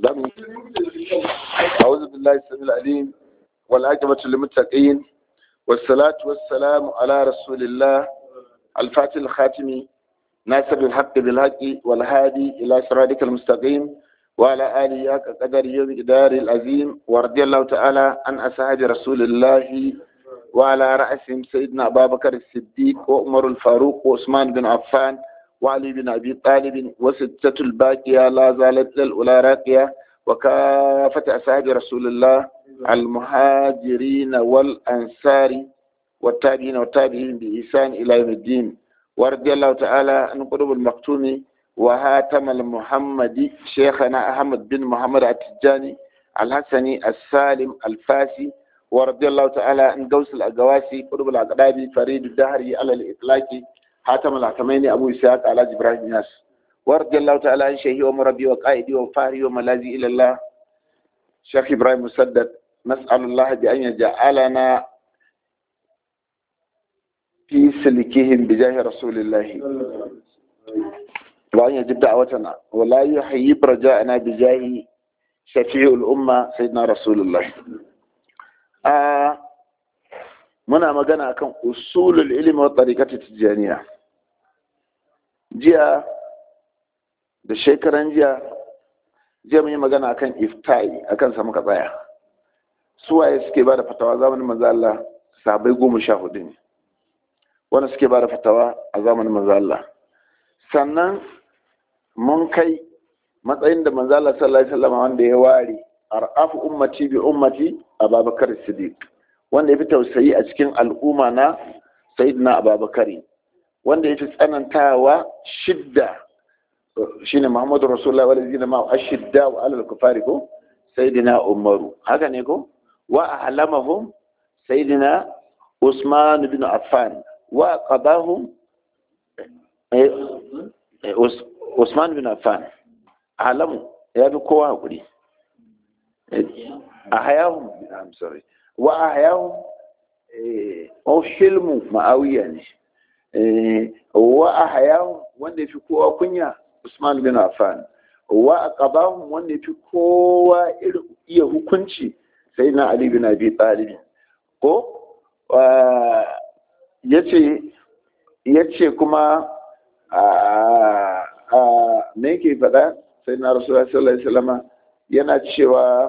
أعوذ بالله السميع العليم والعاقبة للمتقين والصلاة والسلام على رسول الله الفاتح الخاتم ناصر الحق بالحق والهادي إلى صراطك المستقيم وعلى آله حق قدر يوم إدار العظيم ورضي الله تعالى عن أصحاب رسول الله وعلى رأسهم سيدنا أبا بكر الصديق وعمر الفاروق وعثمان بن عفان وعلي بن أبي طالب وستة الباقية لا زالت للأولى راقية وكافة أصحاب رسول الله المهاجرين والأنصار والتابعين والتابعين بإحسان إلى يوم الدين ورضي الله تعالى عن قلوب المكتوم وهاتم المحمدي شيخنا أحمد بن محمد التجاني الحسني السالم الفاسي ورضي الله تعالى عن قوس الأقواسي قلوب الأقرابي فريد الدهري على الإطلاق حاتم الحكمين أبو إسحاق على إبراهيم ياس ورضي الله تعالى عن شيخي ومربي وقائدي وفاري وملاذي إلى الله شيخ إبراهيم مسدد نسأل الله بأن يجعلنا في سلكهم بجاه رسول الله وأن يجب دعوتنا ولا يحيب رجاءنا بجاه شفيع الأمة سيدنا رسول الله آه muna magana akan usulul ilmi wa tariqati tijaniya jiya da shekaran jiya jiya mun yi magana akan iftai akan sa muka tsaya suwaye suke ba da fatawa zamanin manzo Allah sahabbai goma sha hudu ne wanda suke ba da fatawa a zamanin manzo Allah sannan mun kai matsayin da manzo Allah sallallahu alaihi wasallam wanda ya ware ar'afu ummati bi ummati Abubakar Siddiq wanda ya fi tausayi a cikin al'umma na sayyidina Abubakar wanda ya fi tsanantawa shidda shine Muhammadu Rasulullah wal ladina ma ashidda wa alal kufari ko sayyidina Umaru haka ne ko wa ahlamahum sayyidina Usman bin Affan wa qadahum Usman bin Affan alamu ya bi kowa hakuri a hayahun I'm sorry wa a hayahun o hilmu ma'awiya ne wa a hayahun wanda ya fi kowa kunya Usman bin Affan wa a ƙabahun wanda ya fi kowa iya hukunci sai na Ali bin Abi Talib ko ya ce kuma me yake faɗa sai na rasulullah sallallahu alaihi wasallam yana cewa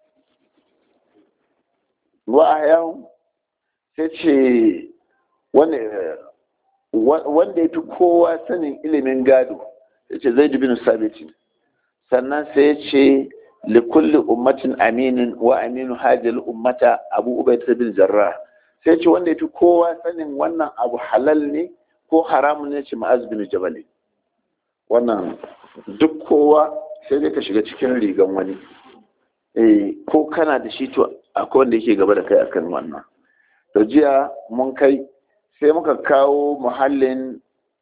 wa ahyan sai ce wanda ya fi kowa sanin ilimin gado ya ce zai bin sabiti sannan sai ya ce likulli ummatin aminin wa aminu hajjal ummata abu ubaita bin jarrah sai ce wanda ya fi kowa sanin wannan abu halal ne ko haramun ne ce ma'az bin jabali wannan duk kowa sai dai ka shiga cikin rigan wani eh ko kana da shi to akwai wanda yake gaba da kai akan wannan to jiya mun kai sai muka kawo muhallin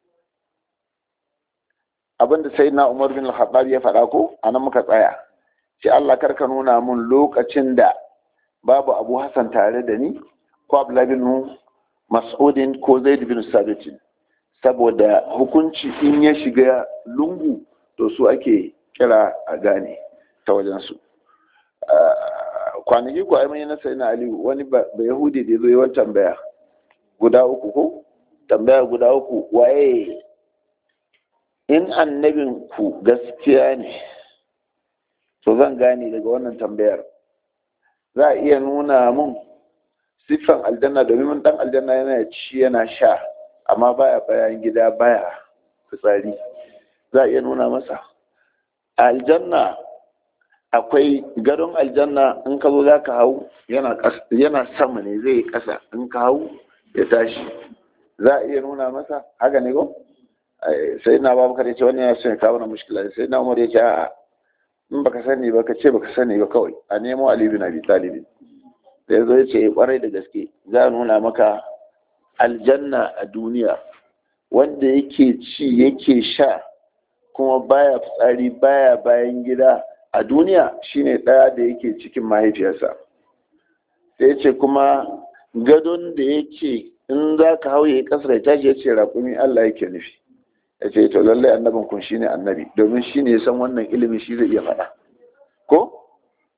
abinda sai na umar bin al ya faɗa ko anan muka tsaya sai Allah karka nuna mun lokacin da babu abu hassan tare da ni ko abdullahi bin mas'udin ko zaid bin sabitin saboda hukunci in ya shiga lungu to su ake kira a gane ta wajensu kwanaki ko ai na sai na aliyu wani ba yahudi da zo yawan tambaya guda uku ko tambaya guda uku waye in annabin ku gaskiya ne to zan gane daga wannan tambayar za a iya nuna mun siffan aljanna domin mun dan aljanna yana ci yana sha amma baya bayan gida baya fitsari za a iya nuna masa aljanna akwai gadon aljanna in ka zo za ka hau yana sama ne zai kasa in ka hau ya tashi za a iya nuna masa haka ne ko sai na babu ya ce wani ya so ya kawo na mushkila sai na umar ya ce a'a in baka sani ba ka ce baka sani ba kawai a nemo ali bin abi talibin da ya zo ya ce kwarai da gaske za a nuna maka aljanna a duniya wanda yake ci yake sha kuma baya fitsari baya bayan gida a duniya shine ɗaya da yake cikin mahaifiyarsa sai ce kuma gadon da yake in za ka hau ya kasar ya tashi ya ce raƙumi Allah yake nufi ya ce to lallai annabin kun shine annabi domin shine ya san wannan ilimi shi zai iya faɗa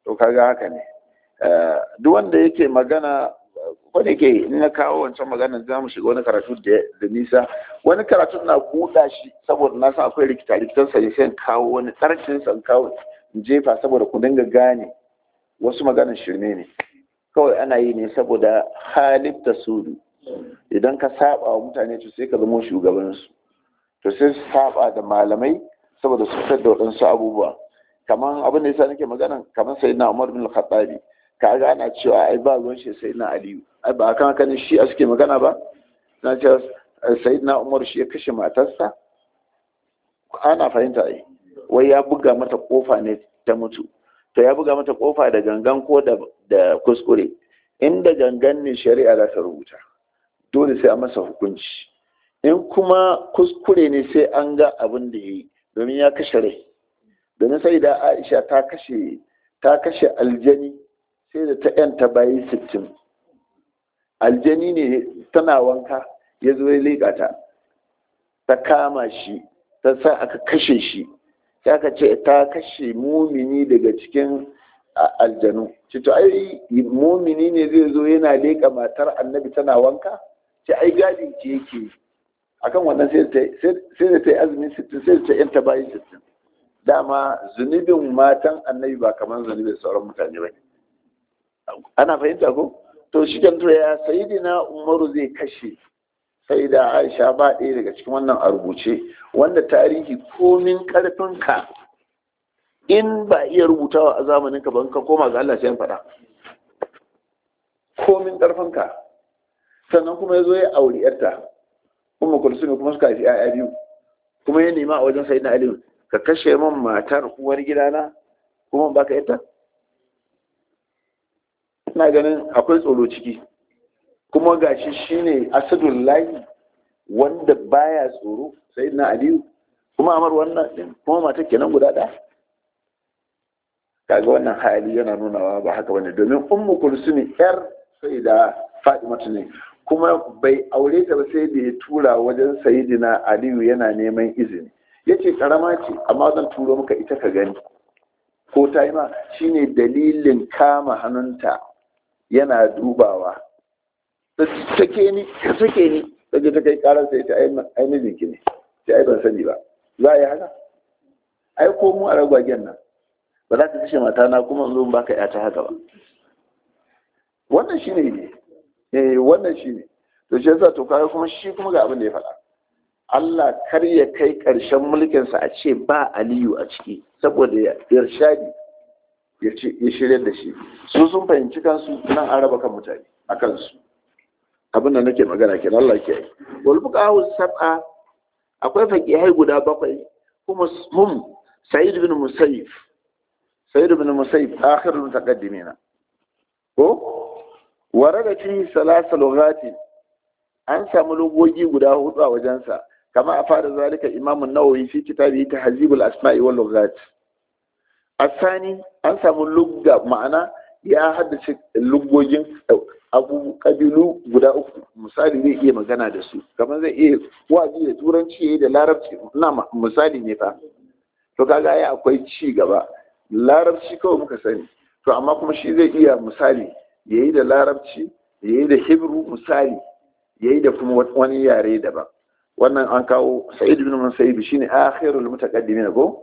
to kaga haka ne duk wanda yake magana ko da yake in na kawo wancan magana za mu shiga wani karatu da nisa wani karatu na buɗa shi saboda na san akwai rikita rikitan sa sai in kawo wani tsarkin sa kawo in jefa saboda ku dinga gane wasu maganan shirme ne kawai ana yi ne saboda halif ta sudu idan ka saba wa mutane to sai ka zama shugabansu to sai su saba da malamai saboda su fitar da waɗansu abubuwa kamar abin da yasa nake magana kamar sai na Umar bin Khattabi ka ga ana cewa ai ba ruwan shi sai na Aliyu ai ba kan haka ne shi a suke magana ba na ce sai na Umar shi ya kashe matarsa ana fahimta ai wai ya buga mata kofa ne ta mutu to ya buga mata kofa da gangan ko da da kuskure inda gangan ne shari'a za ta rubuta dole sai a masa hukunci in kuma kuskure ne sai an ga abin da ya yi domin ya kashe rai domin sai da aisha ta kashe ta kashe aljani sai da ta yanta bayi sittin aljani ne tana wanka ya zo ya leƙa ta ta kama shi ta sa aka kashe shi sai aka ce ta kashe mumini daga cikin aljanu cito ai mumini ne zai zo yana leƙa matar annabi tana wanka ce ai gadin ce yake akan wannan sai da ta yi azumi sittin sai da ta yanta bayi sittin dama zunubin matan annabi ba kamar zunubin sauran mutane ba ana fahimta ko to shi kan ya sayidina umaru zai kashe sai da aisha ba ɗaya daga cikin wannan a rubuce wanda tarihi komin ƙarfinka in ba iya rubutawa a zamanin ka ban ka koma ga Allah sai faɗa komin ƙarfinka sannan kuma ya zo ya auri yarta kuma kulsumi kuma suka haifi ‘ya'ya biyu kuma ya nema a wajen sai na aliyu ka kashe min matar uwar gidana kuma ba ka yata ina ganin akwai tsoro ciki kuma gashi shine asadun layi wanda baya tsoro sai na aliyu kuma amar wannan din kuma matar kenan guda ɗaya kaga wannan hali yana nunawa ba haka bane domin ummu kulsumi yar sai da fatimatu ne kuma bai aure ta ba sai da ya tura wajen sayidina aliyu yana neman izini ya ce karama ce amma zan turo maka ita ka gani ko ta yi ma shine dalilin kama hannunta yana dubawa take ni ka sake ni daga ta kai karar sai ta ai mijinki ne sai ai ban sani ba za a yi haka ai ko mu a ragwagen nan ba za ka kashe mata na kuma in zo baka ya ta haka ba wannan shine ne eh wannan shi ne to shi yasa to kaga kuma shi kuma ga abin da ya faɗa Allah kar ya kai ƙarshen mulkinsa a ce ba Aliyu a ciki saboda ya irshadi ya ce ya shirya da shi su sun fahimci kansu nan an raba kan mutane a kansu abin da nake magana ke Allah ke yi wal fuqahu sab'a akwai faqihai guda bakwai kuma hum Sa'id bin Musayyib Sa'id bin Musayyib akhirul mutaqaddimina ko warada fi salasa lughati an samu lugogi guda hudu a wajensa kama a fara zalika imam an-nawawi fi kitabi tahzib al-asma'i wal lughat asani an samu lugga ma'ana ya haddace lugogin abu kabilu guda uku misali zai iya magana da su kamar zai iya wazi da turanci da larabci na misali ne fa to kaga ai akwai ci gaba larabci kawai muka sani to amma kuma shi zai iya misali ya yi da larabci ya yi da hebrew misali ya yi da kuma wani yare daban wannan an kawo sa'id bin musayyib shine akhirul mutaqaddimin ko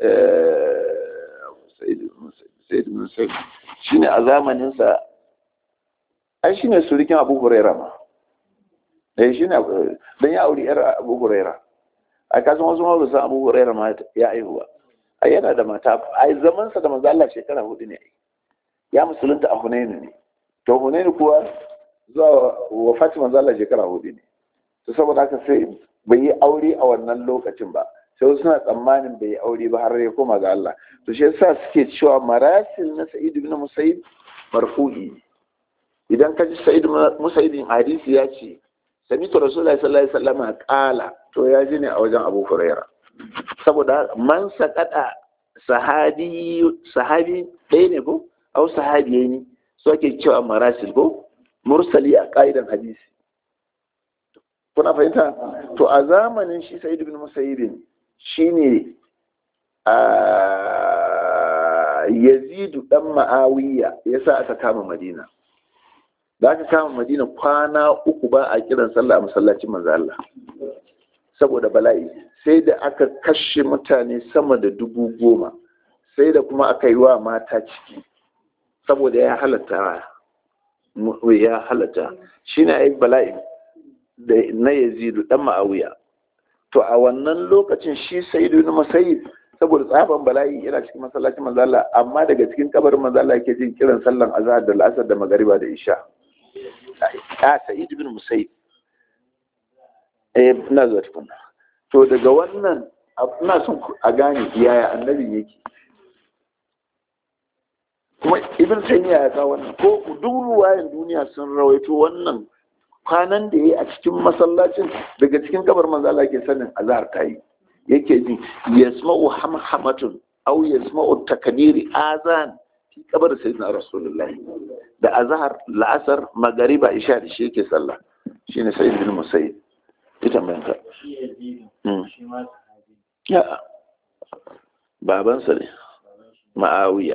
sa'id bin musayyib shine a zamanin sa ai shine surikin abu huraira ma eh shine dan ya auri yar abu huraira a kasan wasu ma ba san abu huraira ma ya aihuwa ai yana da mata ai zaman sa da manzo Allah shekara hudu ne ya musulunta a Hunainu ne to Hunainu kuwa zuwa wa Fatima zalla shekara hudu ne to saboda haka sai bai yi aure a wannan lokacin ba sai suna tsammanin bai yi aure ba har ya koma ga Allah to shi yasa suke cewa marasil na Sa'id ibn Musayyib marfu'i idan ka ji Sa'id Musayyib hadisi ya ce sami'tu Rasulullahi sallallahu alaihi wasallam qala to ya ji ne a wajen Abu Hurairah saboda man sakata sahabi sahabi ɗaya ne ko au sahabiyai ne su ake cewa marasil ko mursali a ƙa'idan hadisi kuna fahimta to a zamanin shi sa'id ibn musayyib shine yazidu dan ma'awiya yasa aka kama madina da aka kama madina kwana uku ba a kiran sallah a masallacin manzo Allah saboda bala'i sai da aka kashe mutane sama da dubu goma sai da kuma aka yi wa mata ciki saboda ya halatta ya halatta shi na yi bala'i na yazidu dan ma'awiya to a wannan lokacin shi sayidu na masayid saboda tsaban bala'i yana cikin masallacin manzala amma daga cikin kabarin manzala yake jin kiran sallan azhar da al'asar da magariba da isha a sa'id bin musayib eh ina zuwa tukuna to daga wannan ina son a gane yaya annabi yake kuma ibn taymiya ya kawo wannan ko duk ruwayan duniya sun rawaito wannan kwanan da yayi a cikin masallacin daga cikin kabar manzo Allah ke sanin azhar tayi yake ji yasma'u hamhamatun aw yasma'u takbiri azan fi kabar sayyidina rasulullahi da azhar la'asar magariba isha da shi yake sallah shine sayyid bin musayyib ita mai ka ya babansa ne ma'awiya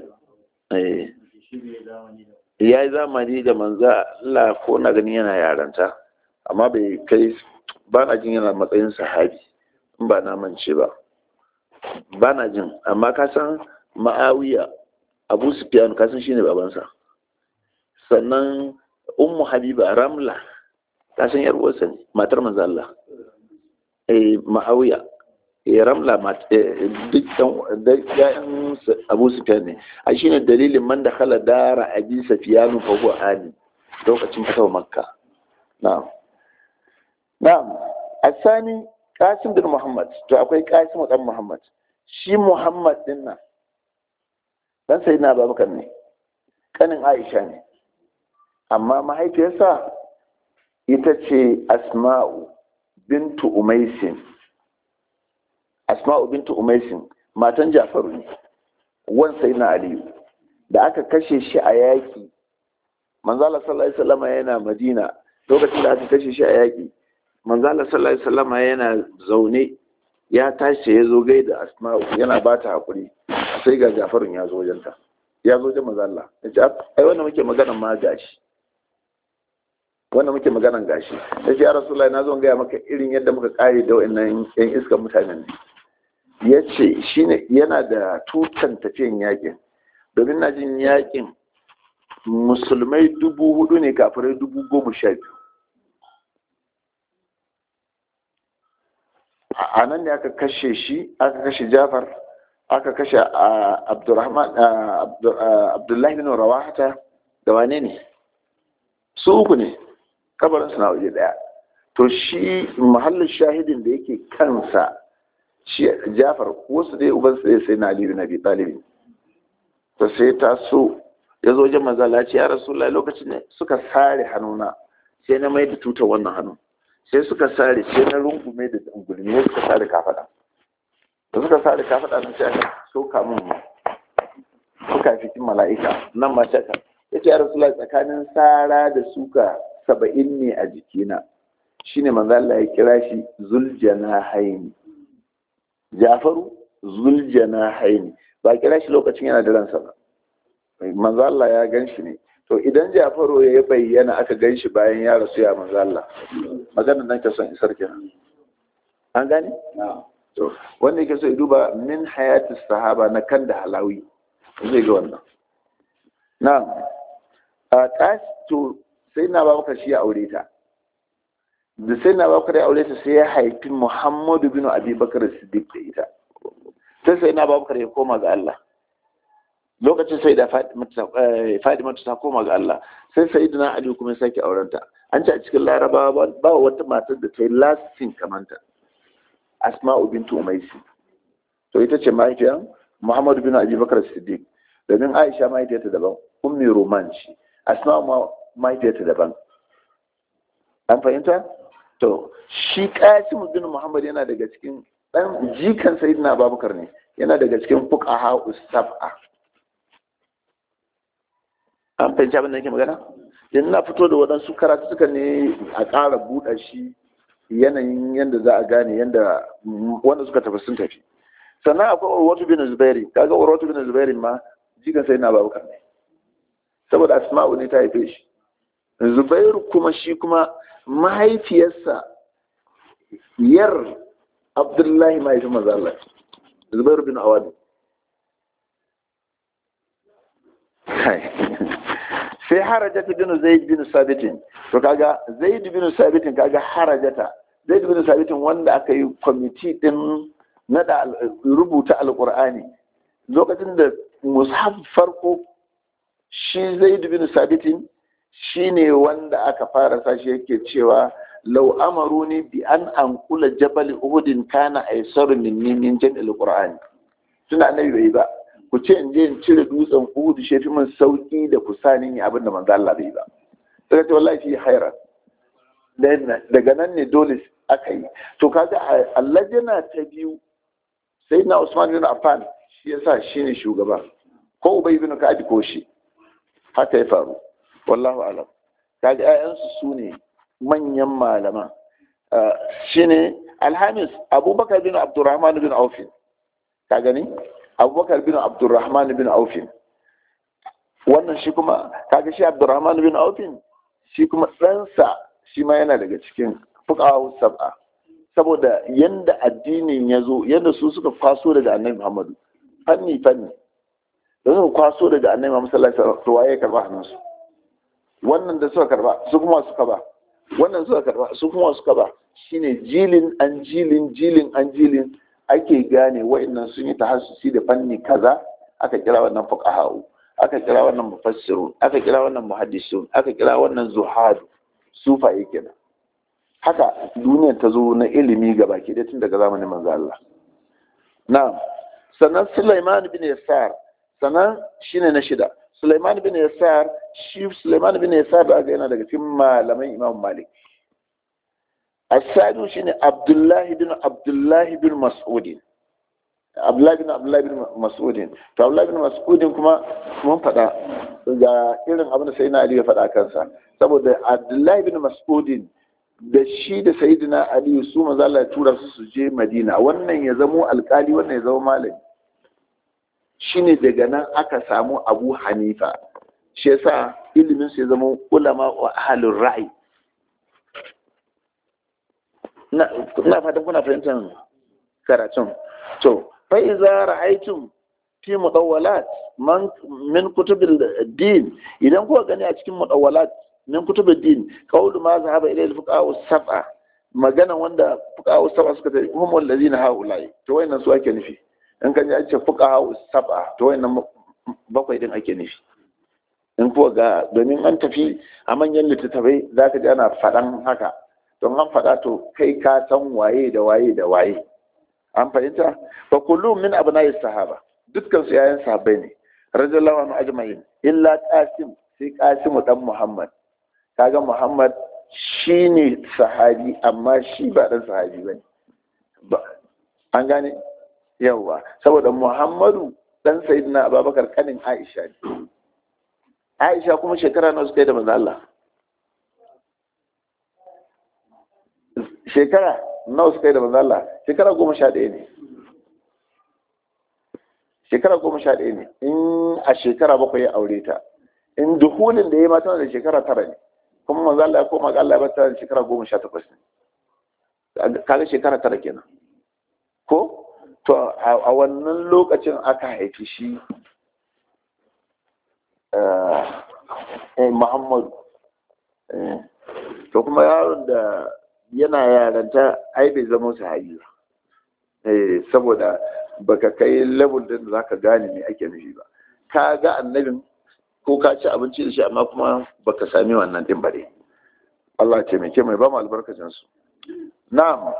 ya yi zamani da manza Allah ko na gani yana yaranta amma bai kai ba na jin yana matsayin sahabi in ba na mance ba ba na jin amma ka san ma'awiya abu sufyan ka san shine babansa sannan ummu habiba ramla ka san yar uwarsa ne matar manzo Allah eh ma'awiya ya ramla duk ɗan abu sufiyan ne a shi ne dalilin man da kala dara abi safiyanu fa huwa ali lokacin fatawa makka na'am na'am asani qasim bin muhammad to akwai qasim dan muhammad shi muhammad din nan dan sayyidina abubakar ne kanin aisha ne amma mahaifiyarsa ita ce asma'u bintu umaisin asma'u bintu umaisin matan jafaru ne wan sai na aliyu da aka kashe shi a yaƙi manzala sallallahu alaihi wasallam yana madina lokacin da aka kashe shi a yaƙi manzala sallallahu alaihi wasallam yana zaune ya tashi ya zo gaida asma'u yana ba ta hakuri sai ga jafarun ya zo wajenta ya zo wajen manzala ya ce ai wannan muke maganan ma gashi wannan muke maganan gashi ya ce ya rasulullahi na zo gaya maka irin yadda muka kare da wa'annan yan iskan mutanen ne ya ce shi yana da tutan tafiyan yakin domin na jin yakin musulmai dubu hudu ne kafirai dubu goma sha biyu a nan ne aka kashe shi aka kashe jafar aka kashe abdullahi bin rawahata da wane ne su uku ne kabarinsu na waje daya to shi mahallin shahidin da yake kansa shi jafar wasu dai uban sai sai na aliyu na bi talibin to sai ta so ya zo wajen manzala ce ya rasulullah lokacin ne suka sare hannuna sai na mai da tutar wannan hannu sai suka sare sai na rungume da dangulmi sai suka sare kafada da suka sare kafada na sai aka soka min suka fikin mala'ika nan ma shaka ya ce ya rasulullah tsakanin sara da suka saba'in ne a jikina shine manzala ya kira shi zuljana haini jafaru zuljana haini ba kira shi lokacin yana da ransa ba manzo Allah ya gan shi ne to idan jafaru ya bayyana aka gan shi bayan ya rasu ya manzo Allah maganar nan ka son isar kenan an gane to wanda yake so ya duba min hayatis sahaba na kan da halawi zai ga wannan na'am a to sai na ba maka shi ya aure ta da sai na bakar ya aure ta sai ya haifi muhammadu bin abubakar siddiq da ita sai sai na bakar ya koma ga Allah lokacin sai da fadima ta koma ga Allah sai sai na ali kuma ya sake aurenta an ce a cikin larabawa ba wata matar da ta yi lasting kamanta asma'u bintu umaisi to ita ce mahaifiyar muhammadu bin abubakar siddiq domin aisha mahaifiyarta daban ummi roman ce asma'u mahaifiyarta daban an fahimta to shi qasim bin muhammad yana daga cikin dan jikan sayyidina abubakar ne yana daga cikin fuqaha usab'a an fahimci abin da nake magana yanzu na fito da waɗansu karatu suka ne a ƙara buɗa shi yanayin yadda za a gane yadda wanda suka tafi sun tafi sannan akwai urwatu bin zubairi kaga urwatu bin zubairi ma jikan sai na babakar ne saboda asma'u ne ta haife shi zubairu kuma shi kuma mahaifiyarsa yar abdullahi mahaifin mazalla zubairu bin awadu sai harajata bin zaid bin sabitin to kaga zaid bin sabitin kaga harajata zaid bin sabitin wanda aka yi kwamiti din nada rubuta alqur'ani lokacin da mushaf farko shi zaid bin sabitin shine wanda aka fara sashi yake cewa law amaruni bi an anqula jabal uhudin kana aisaru minni min jam'il qur'ani tunda annabi bai ba ku ce in je in cire dutsen Uhud shi fi min sauki da ku sani ne abinda manzo Allah bai ba sai ce wallahi fi haira daga nan ne dole aka yi to kaga Allah jana ta biyu sai na Usman bin Affan shi yasa shine shugaba ko Ubay bin Ka'ab ko shi haka ya faru wallahu alam kaga ƴaƴansu su ne manyan malaman shine Alhamis Abubakar bin Abdurrahman bin Auf ka gani abubakar bin abdurrahman bin aufin wannan shi kuma kaga shi abdurrahman bin aufin shi kuma ɗansa shi ma yana daga cikin fuqaha sab'a saboda yanda addinin ya zo yanda su suka kwaso daga annabi muhammadu fanni fanni da suka kwaso daga annabi muhammadu sallallahu alaihi wasallam to waye karba hannunsu wannan da suka karba su kuma suka ba wannan suka karba su kuma suka ba shine jilin an jilin jilin an jilin ake gane wa'annan sun yi tahassusi da fanni kaza aka kira wannan fuqaha'u aka kira wannan mufassirun aka kira wannan muhaddisun aka kira wannan zuhadu sufaye kenan haka duniyar ta zo na ilimi ga baki da tun daga zamanin manzo Allah na'am sannan Sulaiman bin Yasar sannan shine na shida Sulaiman bin Yasar shi Sulaiman bin Yasar da yana daga cikin malaman Imam Malik السادس شنو عبد الله بن عبد الله بن مسعود عبد الله بن عبد الله بن مسعود to Abdullah bin Mas'ud kuma mun faɗa ga irin abin da Sayyidina Ali ya faɗa kansa saboda Abdullah bin Mas'ud da shi da Sayyidina Ali su manzo Allah ya tura su su je Madina wannan ya zamo alkali wannan ya zama malami shine daga nan aka samu Abu Hanifa shi yasa ilimin su ya zama ulama wa ahlur ra'i ina fatan kuna fahimtar karatun to fa iza ra'aytum fi mudawwalat man min kutubil din idan kuka gani a cikin mudawwalat min kutubil din qawlu ma zahaba ila al-fuqaha sab'a magana wanda fuqaha sab'a suka ce hum allazina haulai to wayannan su ake nufi in kan ji an ce fuqaha sab'a to wayannan bakwai din ake nufi in kuwa ga domin an tafi a manyan littattafai za ka ji ana faɗan haka don an faɗa to kai ka san waye da waye da waye an fahimta fa kullum min abna'i sahaba dukkan su yayan sahabbai ne radiyallahu anhu ajma'in illa qasim sai qasim dan muhammad kaga muhammad shine sahabi amma shi ba dan sahabi bane ba an gane yawa saboda muhammadu dan sayyidina abubakar kanin aisha ne aisha kuma shekara nawa suka yi da manzo Allah shekara nawa suka yi da manzo Allah shekara goma sha ɗaya ne shekara goma sha ɗaya ne in a shekara bakwai ya aure ta in duhulin da ya mata da shekara tara ne kuma manzo Allah ya koma ga Allah ya bata da shekara goma sha takwas ne kaga shekara tara kenan ko to a wannan lokacin aka haifi shi Muhammadu to kuma yaron da yana yaranta ai bai zama sahabi ba saboda baka kai level din da zaka gane me ake nufi ba ka ga annabin ko ka ci abinci da shi amma kuma baka sami wannan din bare Allah ce mai mai ba mu albarkacin su na'am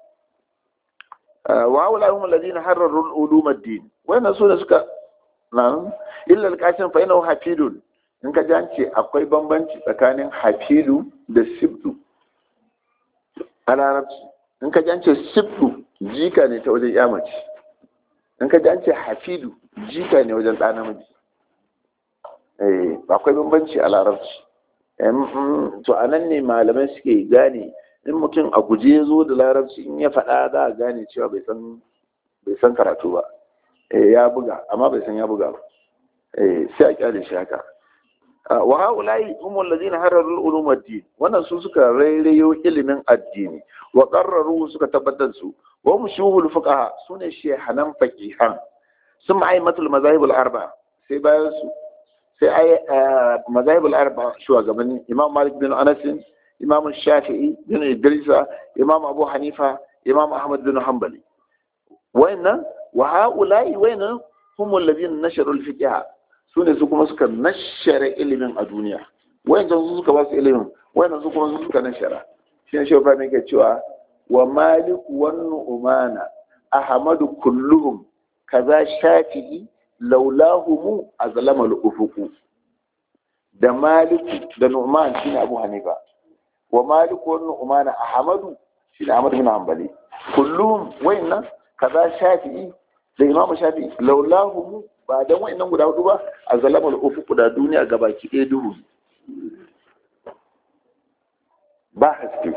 wa haula hum alladhina harraru al-ulum ad-din wannan su ne suka na'am illa al-qasim fa innahu hafidun in ka ji an ce akwai bambanci tsakanin hafidu da sibdu a larabci in ka ji an ce sibdu jika ne ta wajen yamaci in ka ji an ce hafidu jika ne wajen ɗa namiji akwai bambanci a larabci to a nan ne malamai suke gane in mutum a guje ya zo da larabci in ya faɗa za a gane cewa bai san karatu ba ya buga amma bai san ya buga ba eh sai a kyale shi haka wa haulai humul ladina hararu ulum ad-din wannan su suka rairayo ilimin addini wa qarraru suka tabbatar su wa mushuhul fuqaha sune shehanan faqihan sun ma'aimatul mazahib al-arba sai bayan su sai ai mazahib al-arba shugabanni imam malik bin anas imam shafi'i bin idrisa imam abu hanifa imam ahmad bin hanbali wayannan wa haulai wayannan humul ladina nasharu al-fiqh su ne su kuma suka nashara ilimin a duniya wayancan su suka ba su ilimin wayannan su kuma su suka nashara shi ne shehu mai ke cewa wa maliku wan nu'mana ahmadu kulluhum kaza shafi'i laulahumu azlama al-ufuqu da maliku da nu'man shine abu hanifa wa maliku wan nu'mana ahmadu shine ahmad bin hanbali kulluhum wayannan kaza shafi'i da imamu shafi'i laulahumu ba don wa'annan guda hudu ba a zalamar ufu da duniya ga baki ɗaya duhu ba haske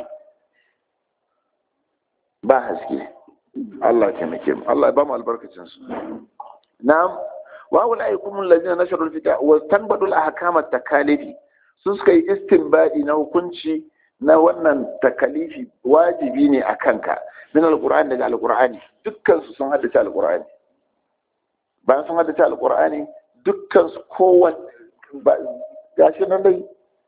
ba haske Allah ke nake mu Allah ba mu albarkacin su na'am wa wal aykum allazina nasharu al-fita wa tanbadul ahkam at-takalifi sun suka yi istinbadi na hukunci na wannan takalifi wajibi ne a kanka min al-qur'ani daga al-qur'ani dukkan su sun haddace al-qur'ani bayan sun haddace alkur'ani dukkan su kowane gashi nan dai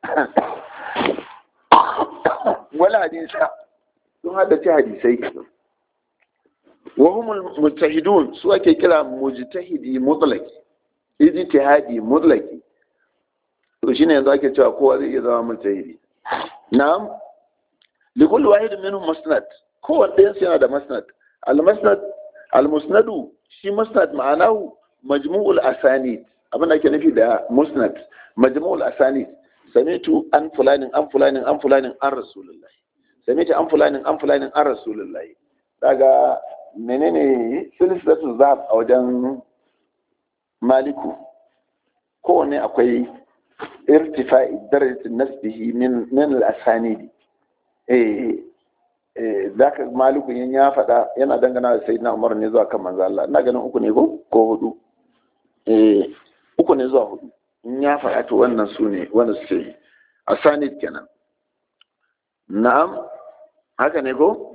wani hadisa sun haddace hadisai wa humul mujtahidun su ake kira mujtahidi mutlaki ijtihadi mutlaki to shine yanzu ake cewa kowa zai iya zama mujtahidi na'am likulli wahidin minhum musnad kowanne ɗayan yana da musnad al-musnad al-musnadu shi musnad ma'anahu majmu'ul asanid abin da ake nufi da musnad majmu'ul asanid samitu an fulanin an fulanin an fulanin an rasulullahi samitu an fulanin an fulanin an rasulullahi daga menene silsilatu zahab a wajen maliku kowanne akwai irtifa'i darajatin nasbihi min min al-asanidi eh za ka maliku yin ya faɗa yana dangana da sayyidina umar ne zuwa kan manzo Allah ina ganin uku ne ko ko hudu eh uku ne zuwa hudu in ya faɗa to wannan su ne wanda suke asanid kenan na'am haka ne ko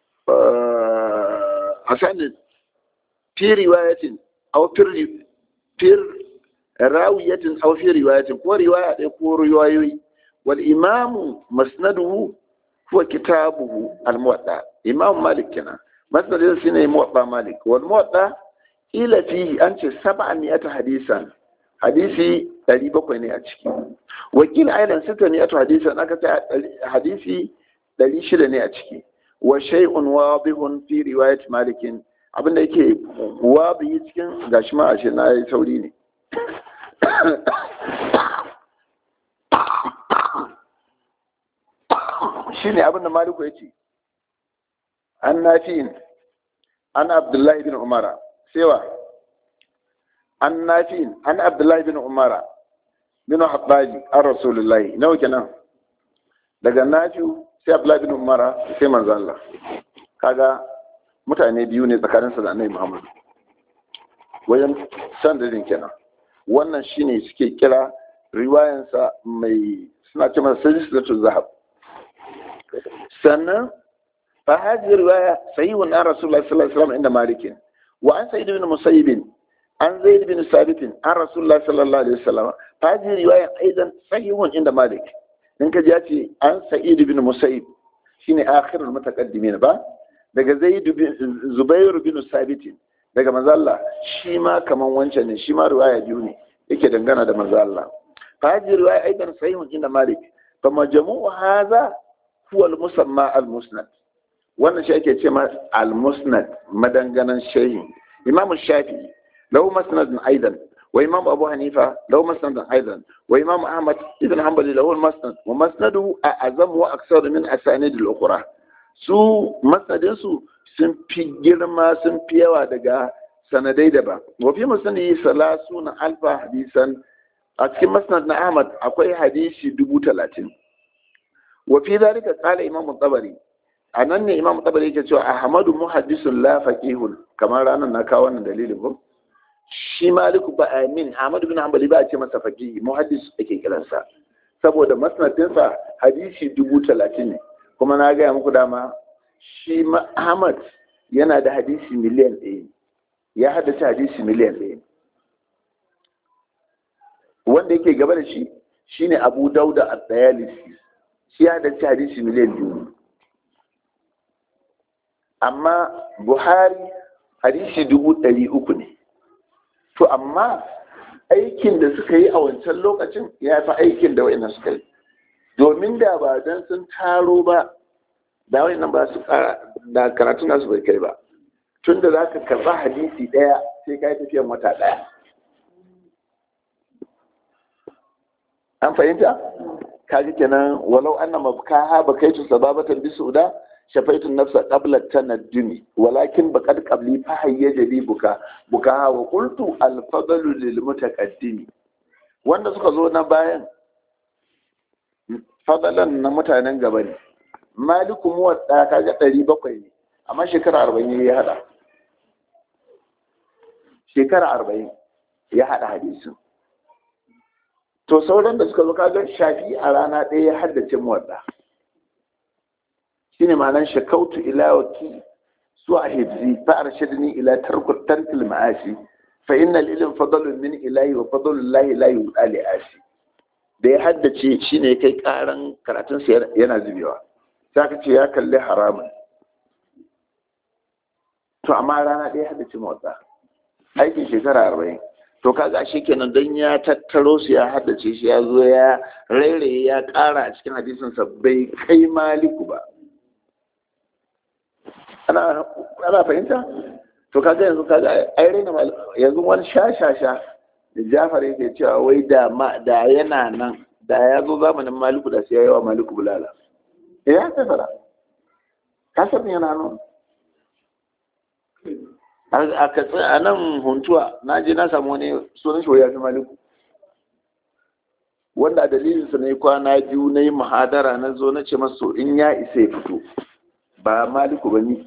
asanid fi riwayatin aw fi rawiyatin aw fi riwayatin ko riwaya ɗaya ko riwayoyi wal imamu masnaduhu هو كتابه الموضع إمام مالك كنا مثلا سنة موضع مالك والموضع إلى فيه أنت سبعمائة حديثا حديثي تقريبا كويني أتشكي وكيل أيضا ستمائة حديثا أنا حديثي دليل ne a ciki wa shay'un wadihun fi riwayat malik abinda yake wadi cikin gashi ma ashe na yi sauri ne shi ne abinda maliku ya ce an nafi'in an abdullahi bin umara sewa an nafi'in an abdullahi bin umara bin haɓɓali an rasulullahi nawa kenan daga nafi'u sai abdullahi bin umara sai manzo Allah kaga mutane biyu ne tsakaninsa da annabi muhammadu wajen sandarin kenan wannan shine suke kira riwayansa mai suna ce masa sajisatu zahab sannan fa hadhihi riwaya sahihun an rasulullah sallallahu alaihi wasallam inda malik wa an sa'id ibn musayyib an zaid ibn sabit an rasulullah sallallahu alaihi wasallam fa hadhihi riwaya aidan sahihun inda malik in ka ji ce an sa'id ibn musayyib shine akhirul mutaqaddimin ba daga zaid bin zubair bin sabit daga manzo Allah shi ma kaman wancan ne shi ma riwaya biyu ne yake dangana da manzo Allah fa hadhihi riwaya aidan sahihun inda malik fa majmu'u hadha huwa al-musamma al-musnad wannan shi ake ce ma al-musnad madanganan shehi imam shafi'i lahu musnad aidan wa imam abu hanifa lahu musnad aidan wa imam ahmad ibn hanbali lahu al-musnad wa musnaduhu a'zam wa aksar min asanid al-ukhra su musnadin su sun fi girma sun fi yawa daga sanadai daban wa fi musnadi salasuna alfa hadisan a cikin musnad na ahmad akwai hadisi dubu talatin wa fi zalika qala imam tabari anan ne imam tabari yake cewa ahmadu muhaddisun la faqihun kamar ranan na kawo wannan dalilin ko shi maliku ba amin ahmad bin hanbali ba a ce masa faqihi muhaddis ake kiransa saboda masnadinsa hadisi dubu talatin ne kuma na gaya muku dama shi ahmad yana da hadisi miliyan ɗaya ya haddace hadisi miliyan ɗaya wanda yake gaba da shi shine abu dauda a dayalisi shi ya haddace hadisi miliyan biyu amma buhari hadisi dubu ɗari uku ne to amma aikin da suka yi a wancan lokacin ya fi aikin da wa'ina suka yi domin da ba don sun taro ba da wa'ina ba su da karatun nasu bai kai ba tun da za ka karɓa hadisi ɗaya sai ka yi tafiyan wata ɗaya an fahimta kaji kenan walau anna mabkaha bakaitu sababatan bisuda shafaitu nafsa qabla tanaddumi walakin baqad qabli fa hayyaja bi buka buka wa qultu al fadlu lil mutaqaddimi wanda suka zo na bayan fadalan na mutanen gaba ne maliku muwadda kaga 700 ne amma shekara 40 ya hada shekara 40 ya hada hadisin to sauran da suka zo kaga shafi a rana ɗaya ya haddace muwadda shine ma'anar shakautu ila waki su a hibzi fa arshadni ila tarkul tarkil ma'ashi fa innal ilm fadlun min ilahi wa fadlul lahi la yu'ali ashi da ya haddace shine kai karan karatun sa yana zubewa sai ka ce ya kalli haramun to amma rana ɗaya haddace motsa aikin shekara arba'in to kaga shi kenan don ya tattaro su ya haddace shi ya zo ya rairaye ya ƙara a cikin hadisinsa bai kai maliku ba ana fahimta to kaga yanzu kaga ai raina yanzu wani shashasha da jafar yake cewa wai da ma da yana nan da ya zo zamanin maliku da sai ya yi wa maliku bulala ya ta fara kasar yana nan a katsi a nan huntuwa na je na samu wani sunan shi ya fi maliku wanda a dalilinsa na yi kwana biyu na yi muhadara na zo na ce masu in ya isa ya fito ba maliku ba ni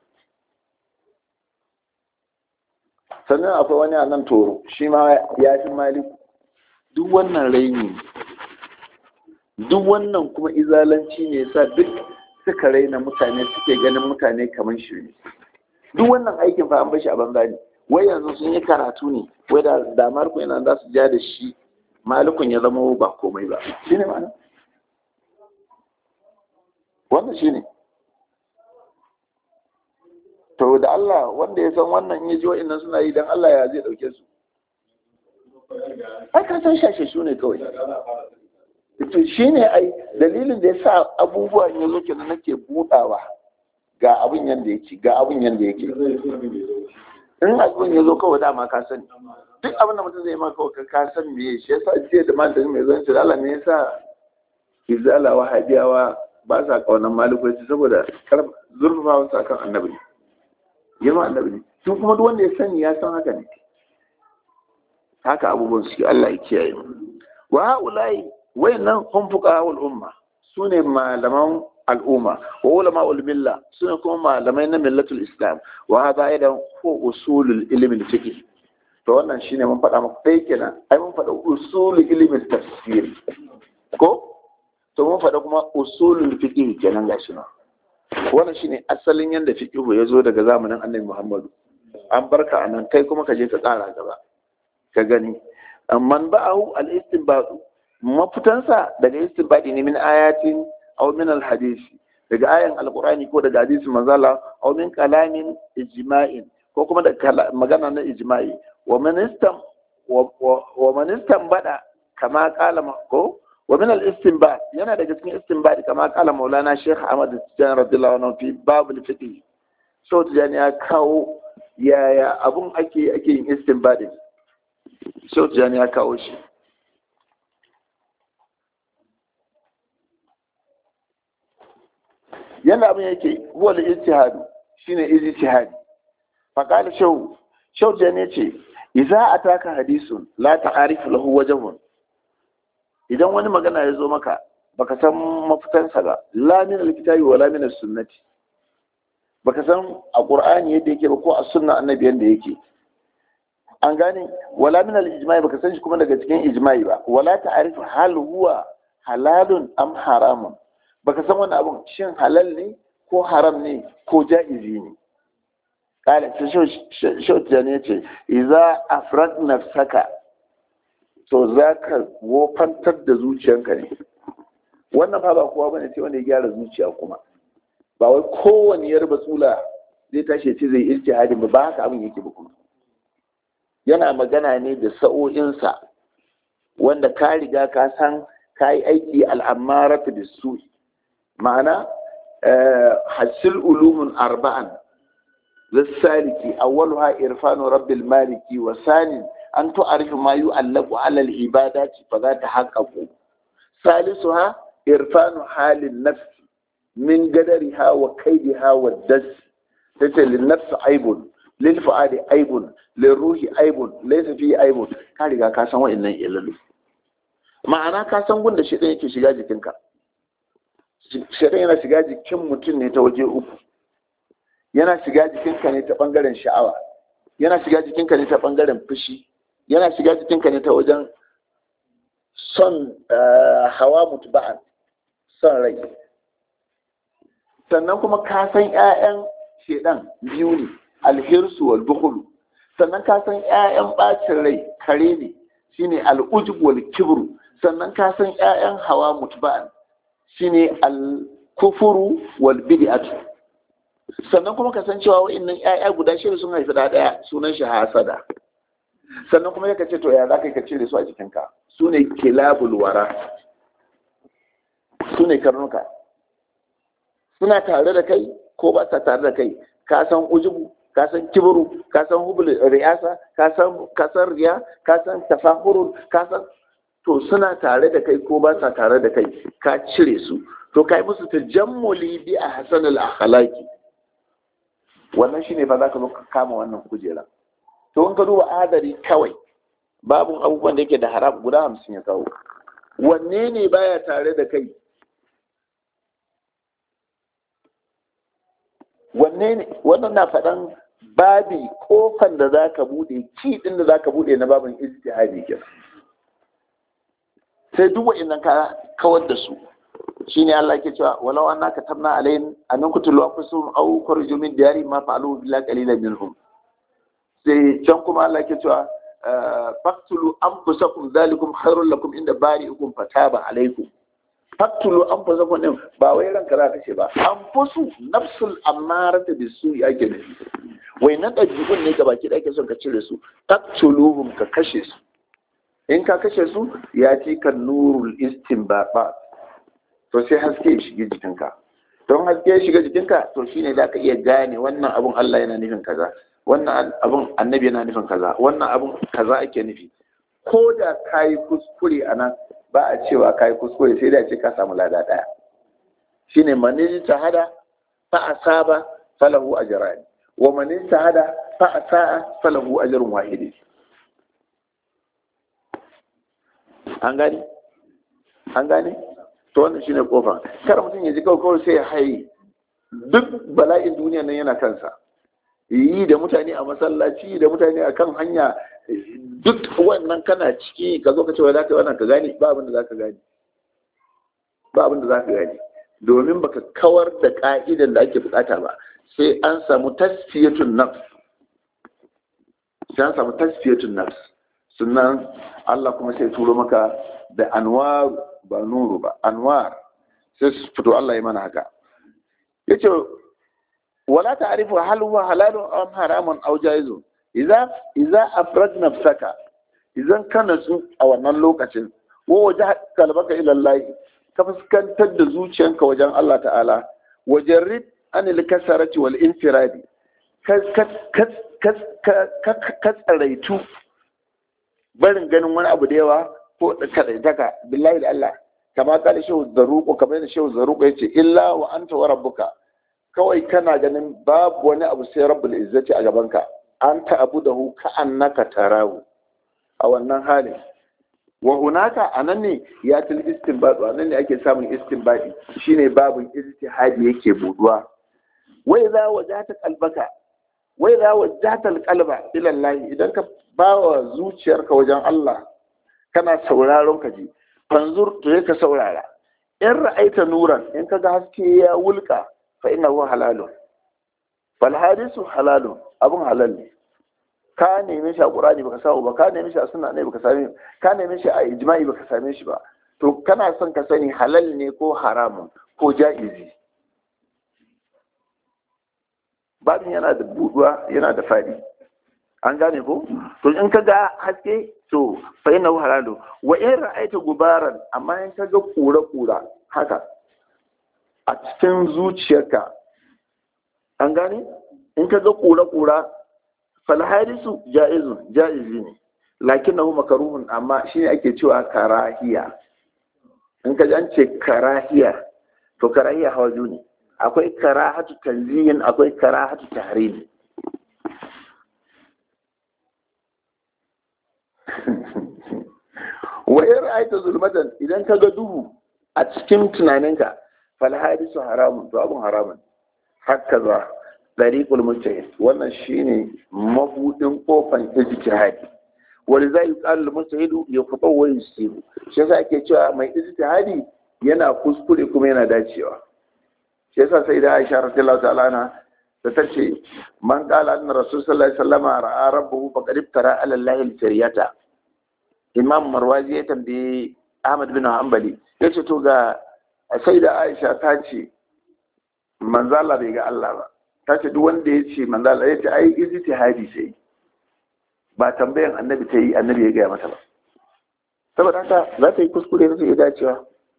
sannan akwai wani a nan toro shi ma ya fi maliku duk wannan raini duk wannan kuma izalanci ne sa duk suka raina mutane suke ganin mutane kamar shi ne duk wannan aikin fa an bashi a banza ne wai yanzu sun yi karatu ne wai da damar ku yana za su ja da shi malikun ya zama ba komai ba shi ne ma'ana wannan shi ne to da Allah wanda ya san wannan ya ji wa'annan suna yi don Allah ya zai dauke su ai ka san shashe su ne kawai to shi ne ai dalilin da ya sa abubuwan ya zo kenan nake budawa ga abin yanda yake ga abin yanda yake in abin ya zo kawai dama ka sani duk abin da mutum zai ma kawai ka san me shi yasa jiya da malamin mai zan ce Allah ne yasa izala wahabiyawa ba sa kaunan malikoci saboda zurfafa wasu akan annabi ne yawan annabi ne su kuma duk wanda ya sani ya san haka ne haka abubuwan suke Allah ya kiyaye mu wa haulai wayannan hum fuqaha umma sune malaman al'umma wa ulama ul milla sune kuma malamai na millatul islam wa hada aidan ko usulul ilmi fiqh to wannan shine mun faɗa muku dai kenan ai mun faɗa usulul ilmi tafsir ko to mun faɗa kuma usulul fiqh kenan gashi nan wannan shine asalin yanda fiqh ya zo daga zamanin annabi Muhammadu an barka anan kai kuma ka je ka tsara gaba ka gani man ba'ahu al-istinbat mafitansa daga istinbadi ne min ayatin aw min al-hadisi daga ayan alqur'ani ko daga hadisi manzala aw min kalamin ijma'in ko kuma daga magana na ijma'i wa man istam wa man bada kama qala ko wa min al-istinbat yana daga cikin istinbadi kama qala maulana sheikh ahmad tijani radiyallahu anhu fi babul fiqh so tijani ya kawo yaya abun ake ake yin istinbadi so tijani ya kawo shi yanda abin yake huwa da ijtihadu shine ijtihadi fa qala shaw shaw je ne ce idza ataka hadisun la ta'arifu lahu wajhun idan wani magana ya zo maka baka san mafitansa ba la min alkitabi wala min sunnati baka san a qur'ani yadda yake ba ko a sunna annabi yadda yake an gane wala min al-ijma'i baka san shi kuma daga cikin ijma'i ba wala ta'rif hal huwa halalun am haramun baka san wannan abun shin halal ne ko haram ne ko ja'izi ne kala ta shauta ne ce idza afrad nafsaka to zaka wofantar da zuciyanka ne wannan fa ba kowa bane sai wanda ya gyara zuciya kuma ba wai kowane yarba tsula zai tashi ce zai ijtihadin ba ba haka abin yake ba kuma yana magana ne da sa'o'insa wanda ka riga ka san ka yi aiki al'amaratu da su ma'ana hasil ulumun arba'an lissaliki awwaluha irfanu rabbil maliki wa sanin an tu'arifu ma yu'allaqu 'ala al-ibadati fa za ta haqqaqu salisuha irfanu halin nafsi min gadariha wa kaidiha wa das tace lin nafsi aibun lil fu'adi aibun lil ruhi aibun laysa fi aibun ka riga ka san wa'annan ilalu ma'ana ka san gunda shi yake shiga jikinka shedan yana shiga jikin mutum ne ta waje uku yana shiga jikinka ne ta bangaren sha'awa yana shiga jikinka ne ta bangaren fushi yana shiga jikinka ne ta wajen son hawa mutuba'an son rai sannan kuma ka san 'ya'yan shedan biyu ne alhirsu wal bukhulu sannan ka san 'ya'yan bacin rai kare ne shine al'ujub wal kibru sannan ka san 'ya'yan hawa mutba'an shine al kufuru wal bid'atu sannan kuma ka san cewa wa'annan 'ya'ya guda shida sun haifi da daya sunan shi hasada sannan kuma yaka ce to ya zaka ka cire su a jikinka su ne kilabul wara su ne karnuka suna tare da kai ko ba sa tare da kai ka san ujubu ka san kibru ka san hubul riyasa ka san kasar riya ka san tafahurul ka san to suna tare da kai ko ba sa tare da kai ka cire su to kai musu tajammuli bi ahsanil akhlaqi wannan shine fa zaka zo ka kama wannan kujera to in ka duba adari kawai babu abubuwan da yake da haram guda hamsin ya kawo wanne ne baya tare da kai wanne ne wannan na faɗan babi kofan da za ka buɗe ki ɗin da za ka buɗe na babin ijtihadi ke sai duk wa'annan ka kawar da su shine Allah ke cewa walau anna katabna alayhim an kutulu anfusahum aw kharaju min diyari ma fa'alu billahi qalilan minhum sai can kuma Allah ke cewa faqtulu anfusakum zalikum khairul lakum inda bari'ukum fataba alaykum faktulu an fa zama ɗin ba wai ranka za ka ce ba an fusu nafsul amarata da su ya ke nufi wai na ɗabi'un ne ga baki ɗaya son ka cire su faktuluhum ka kashe su in ka kashe su ya ci kan nurul istinbaba to sai haske ya shiga jikinka don haske ya shiga jikinka to shine da ka iya gane wannan abun Allah yana nufin kaza wannan abun annabi yana nufin kaza wannan abun kaza ake nufi ko da kayi kuskure a nan ba a cewa ka yi kuskure sai da ce ka samu lada ɗaya shine maniji ta hada fa asaba falahu ajran wa maniji ta hada fa asaa falahu ajrun wahidi an gane an gane to wannan shine kofa kar mutum ya ji kawai kawai sai ya haye duk bala'in duniya nan yana kansa yi da mutane a masallaci da mutane a kan hanya duk wannan kana ciki ka zo ka ce wai za ka wannan ka gane ba abin da za ka gane ba abin da za ka gane domin baka kawar da ka'idan da ake bukata ba sai an samu tasfiyatun nafs sai an samu tasfiyatun nafs sannan Allah kuma sai turo maka da anwar ba nuru ba anwar sai su fito Allah ya mana haka yace wala ta'rifu hal huwa halalun am haramun aw jaizun idza idza afrad nafsaka idan kana su a wannan lokacin wa wajha kalbaka ila Allah ka fuskantar da zuciyanka wajen Allah ta'ala wajarrid anil kasarati wal infiradi ka tsaraitu barin ganin wani abu da yawa ko kadaitaka billahi da Allah kama kala shehu zaruko kamar yadda shehu zaruko yace illa wa anta wa rabbuka kawai kana ganin babu wani abu sai rabbul izzati a gabanka an ta'budahu ka annaka tarahu a wannan halin wa hunaka anan ne ya til istinbadu anan ne ake samun istinbadi shine babun ijtihadi yake buduwa wai za wajata qalbaka wai za wajata alqalba ila Allah idan ka ba wa zuciyarka wajen Allah kana sauraron ka ji fanzur to ka saurara in ra'aita nuran in kaga haske ya wulka fa innahu halalun fal hadisu halalun abun halal ne ka neme shi a qur'ani baka samu ba ka neme shi a sunna ne baka same ka neme shi a ijma'i baka same shi ba to kana son ka sani halal ne ko haramun ko ja'izi babin yana da buduwa yana da fadi an gane ko to in ka ga haske to fa innahu halalu wa in ra'aita gubaran amma in ka ga kura kura haka a cikin zuciyarka an gane in ka ga kura kura fal hadisu jaizun jaizi ne lakinnahu makruhun amma shine ake cewa karahiya in ka ji an ce karahiya to karahiya hawa ne akwai karahatu tanzihin akwai karahatu tahrim wa in ra'aita zulmatan idan ka ga duhu a cikin tunaninka fal hadisu haramun to abun haramun haka za dariqul mujtahid wannan shine mabudin kofan ijtihadi wani za yi ƙarar mujtahidu ya kuɓa wa yusiru shi yasa ake cewa mai ijtihadi yana kuskure kuma yana dacewa shi yasa sai da Aisha radiyallahu ta'ala anha da ta ce man qala anna rasul sallallahu alaihi wasallam ra'a rabbahu faqad iftara ala allahi al-jariyata imam marwazi ya tambaye ahmad bin hanbali yace to ga sai da Aisha ta ce manzo Allah bai ga Allah ba ta ce duk wanda ya ce manzo Allah ya ce ai ijtihadi sai ba tambayan annabi ta yi annabi ya gaya mata ba saboda haka za ta yi kuskure za ta yi dacewa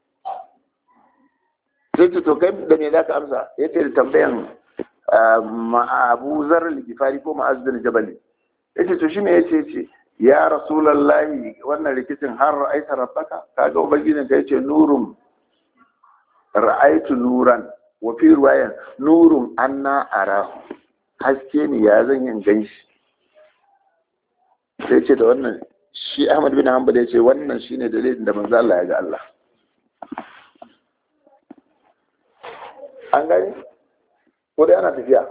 sai ce to kai da me za ka amsa ya ce da tambayan abu zar ligifari ko ma'azin jabali ya ce to shi me ya ce ce ya rasulallahi wannan rikicin har ra'aita rabbaka kaga ubangijin ka yace nurun ra'aitu nuran wa fi ruwayan nurun anna arahu haske ne ya zan yin ganshi sai ce da wannan shi Ahmad bin Hanbal ya ce wannan shine dalilin da manzo Allah ya ga Allah an gane ko da ana tafiya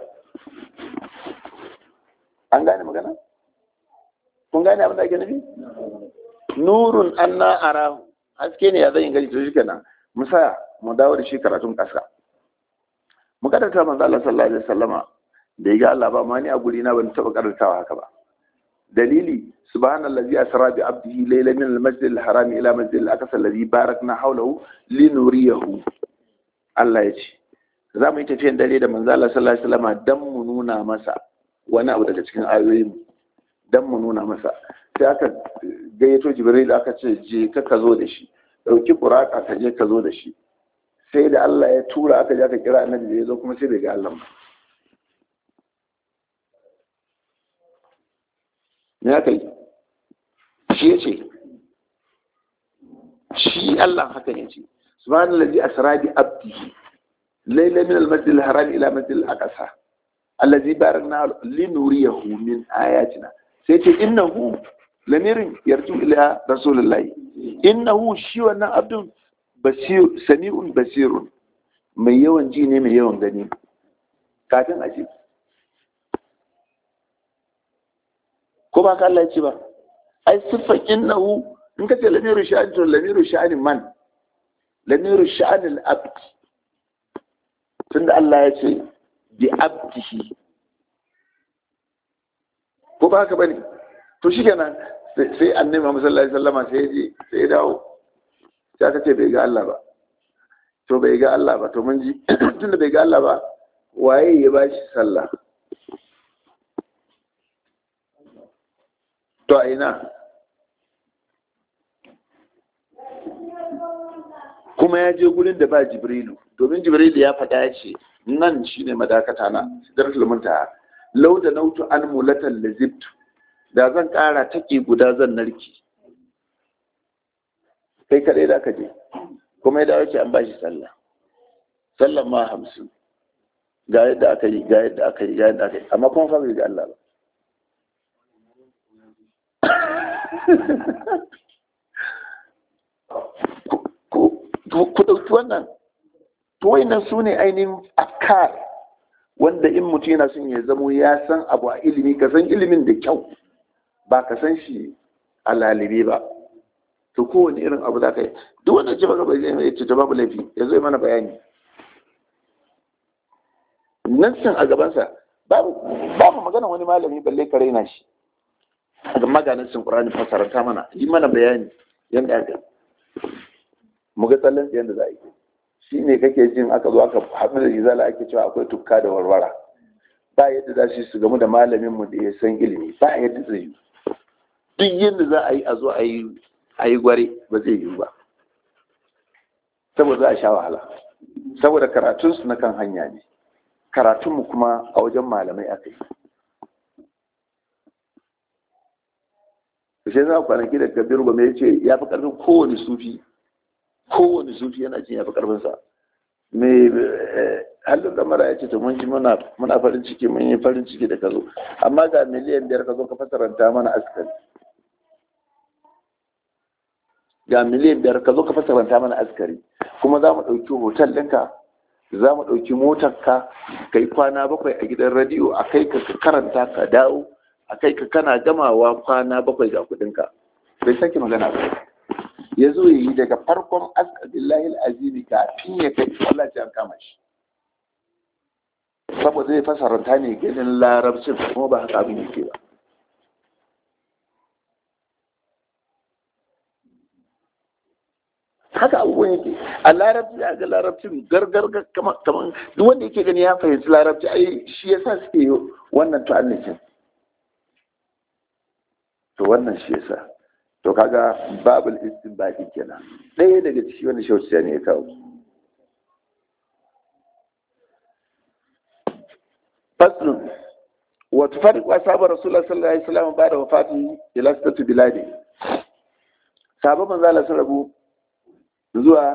an gane magana kun gane abin da ake nufi nurun anna arahu haske ne ya zan gani to shi kenan musa mu dawo da shi karatun kasa mu karanta manzo Allah sallallahu alaihi wasallama da ya ga Allah ba ma ni a guri na ban taba karantawa haka ba dalili subhanallazi asra bi abdihi laylan min al-masjid al-haram ila masjid al-aqsa alladhi barakna hawlahu linuriyahu Allah ya ce za mu yi tafiyan dare da manzo Allah sallallahu alaihi wasallam dan mu nuna masa wani abu daga cikin ayoyin dan mu nuna masa sai aka gayyato Jibril aka ce je ka ka zo da shi dauki buraka ka je ka zo da shi sai da Allah ya tura aka je aka kira annabi da ya zo kuma sai bai ga Allah ba me aka yi shi ya ce shi Allah haka ya ce subhanallazi asra bi abdihi layla min al-masjid al-haram ila masjid al-aqsa allazi barakna linuriyahu min ayatina sai ce innahu lamirin yarju ila rasulullahi innahu shi wannan abdun basir sami'un basirun mai yawan ji ne mai yawan gani kafin a ce ko ba ka Allah ya ce ba ai siffan innahu in ka ce lamiru sha'ani to lamiru sha'ani man lamiru sha'ani al-abd tunda Allah ya ce bi abdihi ko ba haka bane to shikenan sai annabi Muhammad sallallahu alaihi wasallam sai ji sai dawo sai aka ce bai ga Allah ba to bai ga Allah ba to mun ji tunda bai ga Allah ba waye ya bashi sallah to a ina kuma ya je gurin da ba jibrilu domin jibrilu ya faɗa ya ce nan shine madakata na sidratul muntaha law da nautu an mulatan lazibtu da zan ƙara take guda zan narki kai kadai da ka je kuma ya dawo ce an bashi sallah sallah ma hamsin ga yadda aka yi ga yadda aka yi ga yadda aka yi amma kuma fa bai ga Allah ba ku ɗauki wannan to wayannan su ne ainihin afkar wanda in mutum yana son ya zamo ya san abu a ilimi ka san ilimin da kyau ba ka san shi a lalibe ba to kowane irin abu za ka yi duk wanda ce baka bai zai ce ta babu laifi ya zo mana bayani nassin a gabansa babu babu magana wani malami balle ka raina shi a maganin sun ƙurani fasaranta mana yi mana bayani yadda aka mu ga tsallan yadda za a yi shi ne kake jin aka zo aka haɗu da izala ake cewa akwai tukka da warwara ba yadda za su gamu da malamin mu da ya san ilimi ba yadda zai yi duk yadda za a yi a zo a yi a yi gware ba zai yi ba saboda za a sha wahala saboda karatunsu na kan hanya ne karatunmu kuma a wajen malamai aka yi shi za a kwanaki da kabiru ba mai ce ya fi karfin kowane sufi kowane sufi yana cin ya fi karfinsa mai halin kamara ya ce ta mun ji muna farin ciki mun yi farin ciki da ka zo amma ga miliyan biyar ka zo ka fasaranta mana askari ga miliyan biyar ka zo ka fasaranta mana askari kuma za mu ɗauki hotel ɗinka za mu ɗauki motarka ka yi kwana bakwai a gidan radiyo a kai ka karanta ka dawo a kai ka kana gamawa kwana bakwai ga kuɗinka bai sake magana ba ya zo ya yi daga farkon askadillahi azimi kafin ya kai Allah an kama shi saboda zai fasaranta ne ganin larabcin kuma ba haka abin yake ba haka abubuwan yake a larabci a ga larabcin gargar kamar duk wanda yake gani ya fahimci larabci ai shi yasa suke yi wannan tu'annicin to wannan shi yasa to kaga babul istinbadi kenan ɗaya daga ciki wanda shauciya ne ya kawo faslun wa tufariqu ashabu rasulullah sallallahu alaihi wasallam ba'da wafatihi ila sitati biladi sahabban manzo Allah sun rabu zuwa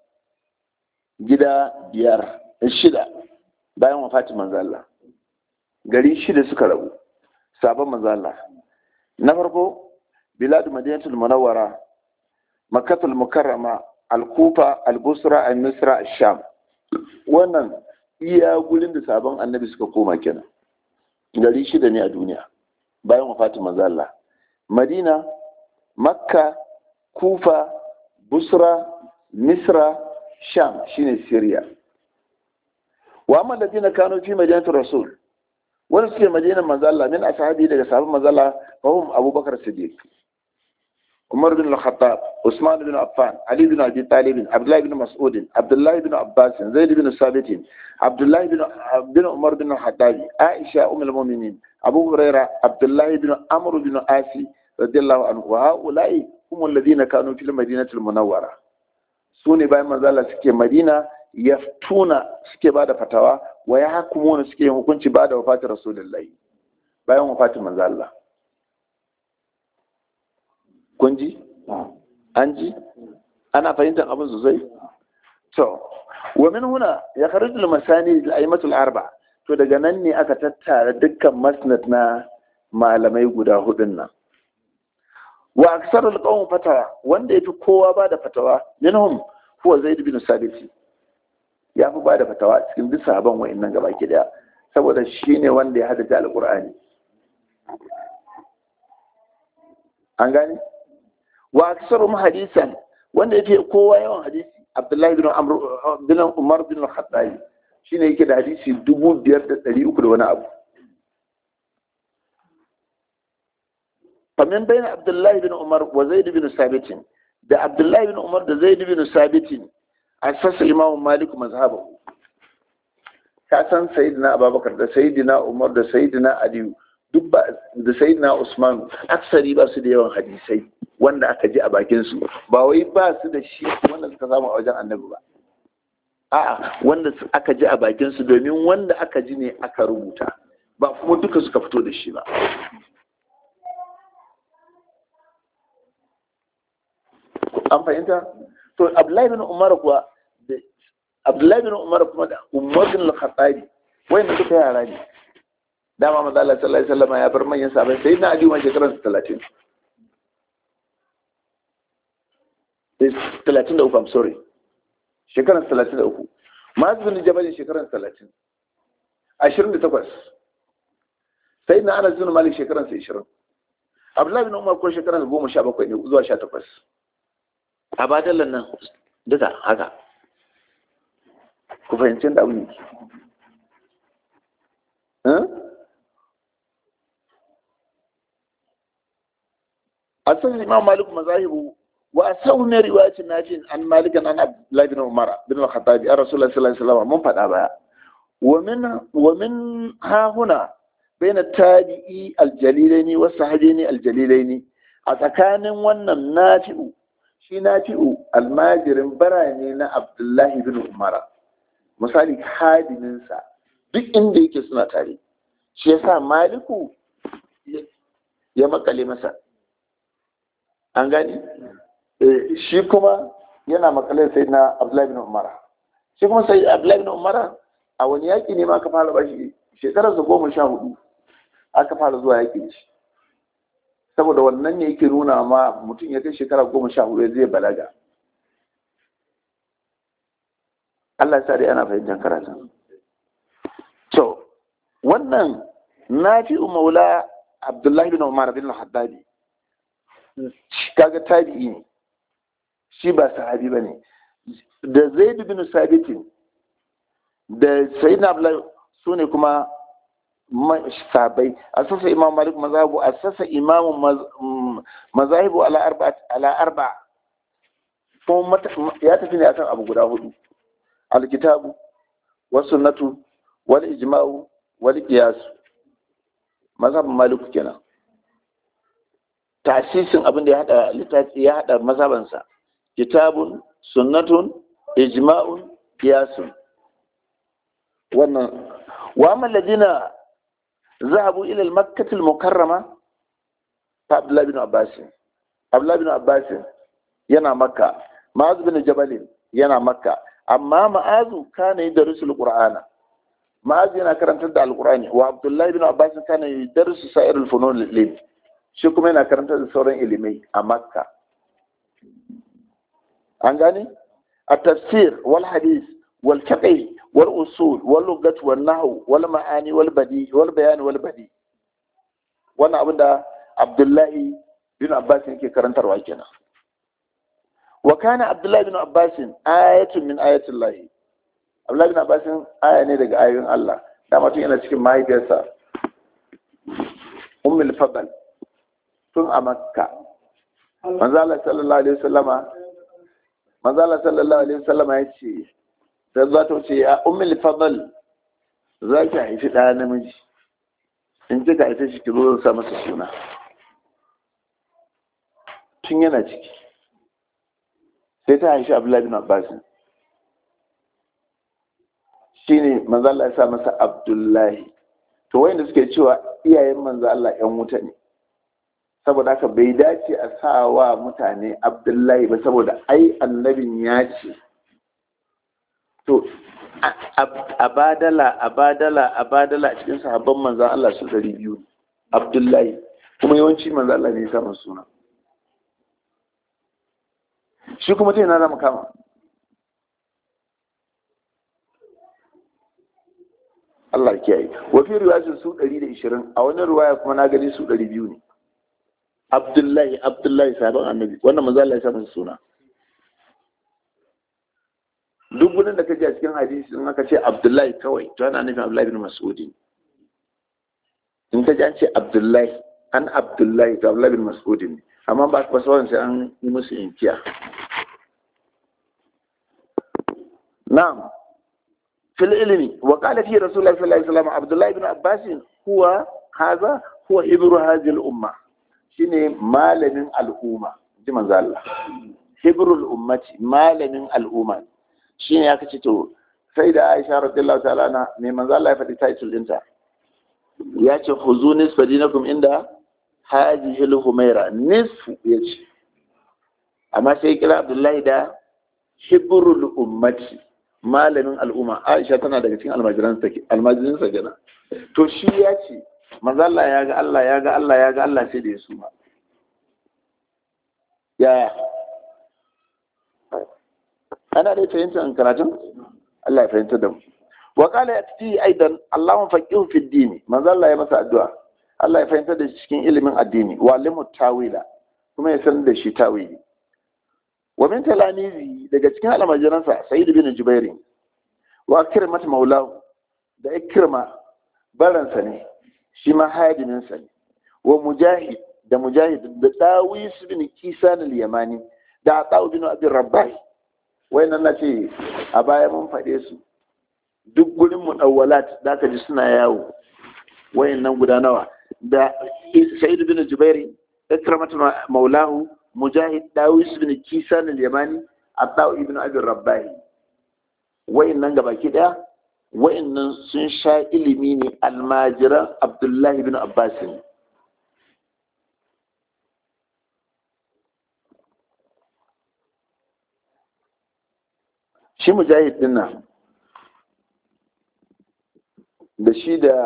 gida biyar shida bayan wafatin manzo Allah gari shida suka rabu sabon manzo Allah na farko bilad madinatul munawwara makkatul mukarrama al-kufa al-busra al-misra al-sham wannan iya gurin da sabon annabi suka koma kenan gari shida ne a duniya bayan wafatin manzo Allah madina makka kufa busra misra sham shine syria wa amma ladina kanu fi madinatul rasul wani suke madinan manzo Allah min ashabi daga sahabban manzo Allah fa hum abubakar siddiq umar bin al-khattab usman bin affan ali bin abi talib abdullah bin mas'ud abdullah bin abbas zaid bin sabit abdullah bin bin umar bin al-khattab aisha ummul mu'minin abu huraira abdullah bin amr bin asi radiyallahu anhu wa haula'i hum alladhina kanu fil madinatil munawwara su ne bayan manzala suke madina yaftuna suke ba da fatawa wa ya hakumuna suke yin hukunci ba da wafatin rasulullahi bayan wafatin manzala kun ji an ji ana fahimtar abin sosai to wa min huna ya kharij al masani al aimatul arba to daga nan ne aka tattara dukkan masnad na malamai guda hudun nan wa aksar al qawm fatawa wanda yafi kowa ba da fatawa minhum huwa zaid bin sabit ya fi ba da fatawa cikin duk sahaban wa'annan gaba ki daya saboda shine wanda ya hada alqur'ani an gane wa aksarum hadisan wanda yake kowa yawan hadisi abdullahi bin amr bin umar bin al-khattab shine yake da hadisi dubu biyar da ɗari uku da wani abu famin bayan abdullahi bin umar wa zaid bin sabitin da abdullahi bin umar da zaid bin sabitin asasa imamu malik mazhabahu ka san sayyidina abubakar da sayyidina umar da sayyidina aliyu duk ba da sayyidina usman aksari ba su da yawan hadisai wanda aka ji a bakin su ba wai ba su da shi wanda suka samu a wajen annabi ba a'a wanda aka ji a bakin su domin wanda aka ji ne aka rubuta ba kuma duka suka fito da shi ba an fahimta to abdullahi bin umar kuwa abdullahi bin umar kuma da umar bin al-khattabi wayan duka yara ne dama maza Allah sallallahu alaihi wasallam ya bar manyan sahabbai sai na ali ma shekaran 30 33 I'm sorry shekaran 33 Maz bin Jabal shekaran 30 28 sai na Anas bin Malik shekaran 20 abdullahi bin umar ko shekara goma sha bakwai ne zuwa sha takwas a badalan nan duka haka ku fahimci da abin yake a san imam malik mazahibu wa asau ne riwayatin najin an malik an abdullahi bin umar bin al-khattabi an rasulullahi sallallahu alaihi wasallam mun faɗa baya wa min wa min ha huna baina tabi'i aljalilaini wa sahabiini aljalilaini a tsakanin wannan nafi'u shi nafi'u almajirin barane na abdullahi bin umara misali hadiminsa duk inda yake suna tare shi yasa maliku ya makale masa an gani shi kuma yana makale sai na abdullahi bin umara shi kuma sai abdullahi bin umara a wani yaƙi ne ma aka fara bashi shekararsa goma sha hudu aka fara zuwa yaƙi da shi saboda wannan ne yake nuna ma mutum ya kai shekara goma sha hudu zai balaga Allah ya sa dai ana fahimtar karatun to wannan nafi'u maula abdullahi bin umar bin al-haddadi kaga tabi'i ne shi ba sahabi bane da zaid bin sabitin da sayyidina abdullahi su ne kuma sabai asasa imam malik mazhabu asasa imam mazahibu ala arba ala arba kuma ya tafi ne akan abu guda hudu alkitabu was sunnatu wal ijma'u wal qiyas mazhabin malik kenan tasisin abin da ya hada littafi ya hada mazhabansa kitabun sunnatun ijma'un qiyasun wannan wa amma ladina ذهبوا إلى المكة المكرمة فعبد الله بن عباس عبد الله بن عباس ينا مكة معاذ بن جبل ينا مكة أما معاذ كان يدرس القرآن معاذ ينا كرم تدع القرآن وعبد الله بن عباس كان يدرس سائر الفنون العلم shi kuma yana karanta da sauran ilimai a makka an gane a tafsir wal hadis wal fiqh والأصول واللغة والنحو والمعاني والبديع والبيان والبديع wannan abin da Abdullahi bin Abbas yake karantarwa kenan wa kana Abdullahi bin Abbas ayatun min ayatin lahi Abdullahi bin Abbas aya ne daga ayoyin Allah da mutum yana cikin mahaifiyarsa Ummul Fadl tun a Makka manzo Allah sallallahu alaihi wasallama manzo Allah sallallahu alaihi wasallama yace sai za ta wuce ya umil fadal za ki haifi ɗaya namiji in ji ka haife shi ki zo sa masa suna tun yana ciki sai ta haifi abdullahi bin abbas shi ne manzo Allah ya sa masa abdullahi to wayanda suke cewa iyayen manzo Allah yan wuta ne saboda haka bai dace a sa wa mutane abdullahi ba saboda ai annabin ya ce to a badala a badala a badala a cikin sahabban manzan Allah su ɗari biyu Abdullahi kuma yawanci manzan Allah ne ya samun suna shi kuma ta yana zama kama Allah kiyaye wafi riwayatun su ɗari da ishirin a wani riwaya kuma na gani su ɗari biyu ne Abdullahi Abdullahi sabon annabi wannan manzan Allah ya samun suna duk gudun da ka ji a cikin hadisi in aka ce abdullahi kawai to ana nufin abdullahi bin mas'udi in ka ji an ce abdullahi an abdullahi to abdullahi bin mas'udi ne amma ba ba sauran sai an yi musu inkiya na'am fil ilmi wa qala fi rasulullahi sallallahu alaihi wasallam abdullahi bin abbas huwa hadha huwa ibru hadhihi al umma shine malamin al'umma ji manzo Allah hibrul ummati malamin al'umma shi ne aka ce to sai da aisha radiyallahu ta'ala na mai manzo Allah ya faɗi title ɗinta ya ce huzu nisfa dinakum inda haji hilu humaira nisfu ya ce amma sai kira abdullahi da hibrul ummati malamin al'umma aisha tana daga cikin almajirin sa gina to shi ya ce manzo Allah ya ga Allah ya ga Allah ya ga Allah sai da ya suma yaya ana dai fahimtar karatun Allah ya fahimtar da mu wa qala yati aidan Allahumma faqihu fi din manzo Allah ya masa addu'a Allah ya fahimtar da shi cikin ilimin addini wa limu tawila kuma ya sanar da shi tawili wa min talamizi daga cikin almajiransa sayyid bin jubairi wa kirmat maulahu da ikrima baransa ne shi ma hadiminsa ne wa mujahid da mujahid da dawis bin kisan al-yamani da atawu bin abin rabbahi wayannan na ce a baya mun faɗe su duk gurin mudawwalat da aka ji suna yawo wayannan guda nawa da sa'id bin jubairi ikramat maulahu mujahid dawis bin kisan al-yamani atawu ibn abin rabbahi wayannan gabaki daya wa'annan sun sha ilimi ne almajiran abdullahi bin abbas ne shi mujahid din nan da shi da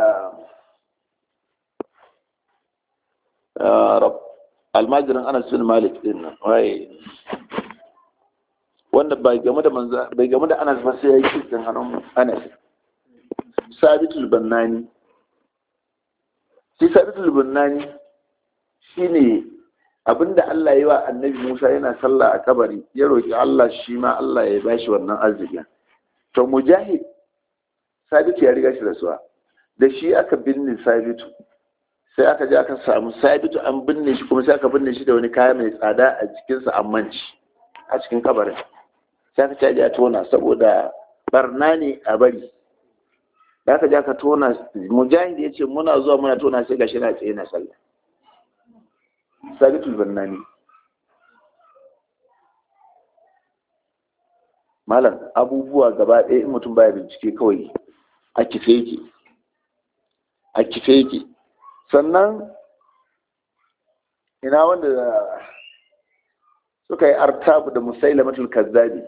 almajiran anas bin malik din nan waye wanda bai game da manza bai game da anas ba sai ya yi cikin hannun anas sabitul bannani shi sabitul bannani shine abinda Allah ya yi wa annabi Musa yana sallah a kabari ya roki Allah shi ma Allah ya bashi wannan arzikin to mujahid sabitu ya riga shi rasuwa da shi aka binne sabitu sai aka je aka samu sabitu an binne shi kuma sai aka binne shi da wani kaya mai tsada a jikinsa an manci a cikin kabarin sai aka caji a tona saboda barna ne a bari da aka ja ka tona mujahid ya ce muna zuwa muna tona sai gashi na tsaye na sallah sabitul bannani malam abubuwa gaba ɗaya in mutum baya bincike kawai a kife yake a kife yake sannan ina wanda suka yi artabu da musailamatul kazzabi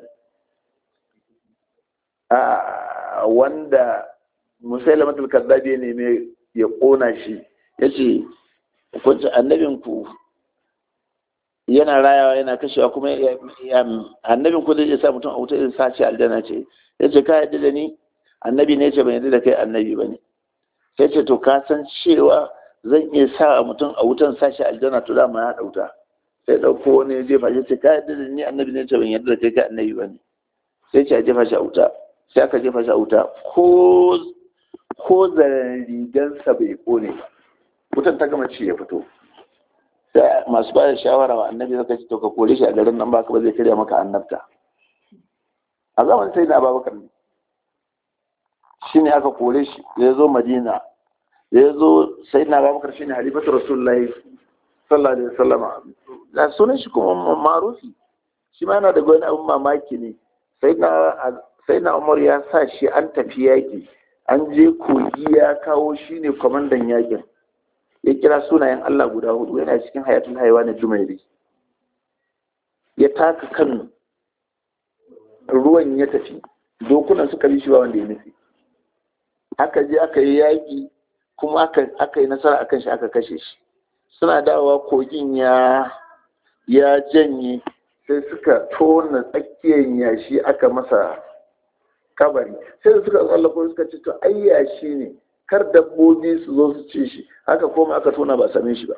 a wanda musailamatul kazzabi ne mai ya kona shi ya ce kunci annabinku yana rayawa yana kashewa kuma annabinku zai sa mutum a wuta irin sace aljanna ce ya ce ka yadda da ni annabi ne ce ban yadda da kai annabi ba ne sai ce to ka san cewa zan iya sa mutum a wutan sashi aljanna to dama ya dauta sai dauko wani ya jefa shi ce ka yadda da ni annabi ne ce ban yadda da kai kai annabi ba ne sai ce a jefa shi a wuta sai aka jefa shi a wuta ko ko zaren rigansa bai kone ba wutan ta gama ci ya fito sai masu ba da shawara wa annabi suka ce to ka kore shi a garin nan baka ba zai karya maka annabta a zamanin sai na ababakar ne shi ne aka kore shi ya zo madina ya zo sai na ababakar shi ne halifatu rasulullahi sallallahu alaihi wasallama da sunan shi kuma marufi shi ma yana da wani abin mamaki ne sai na umar ya sa shi an tafi yaƙi an je kogi ya kawo shi ne kwamandan yaƙin ya kira sunayen Allah guda hudu yana cikin hayatun haiwa na jumairi ya taka kan ruwan ya tafi dokunan suka bi shi ba wanda ya nufi aka je aka yi yaƙi kuma aka yi nasara akan shi aka kashe shi suna dawowa kogin ya ya janye sai suka tona tsakiyar yashi aka masa kabari sai da suka tsallako suka ce to ai yashi ne kar dabbobi su zo su ci shi haka koma aka tona ba same shi ba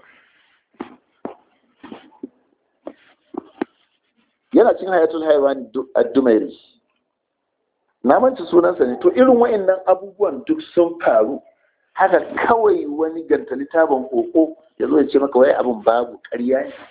yana cin hayatul haiwan ad-dumairi na manta sunansa ne to irin wa'annan abubuwan duk sun faru haka kawai wani gantali taban koko ya zo ya ce maka wai abin babu ƙarya ne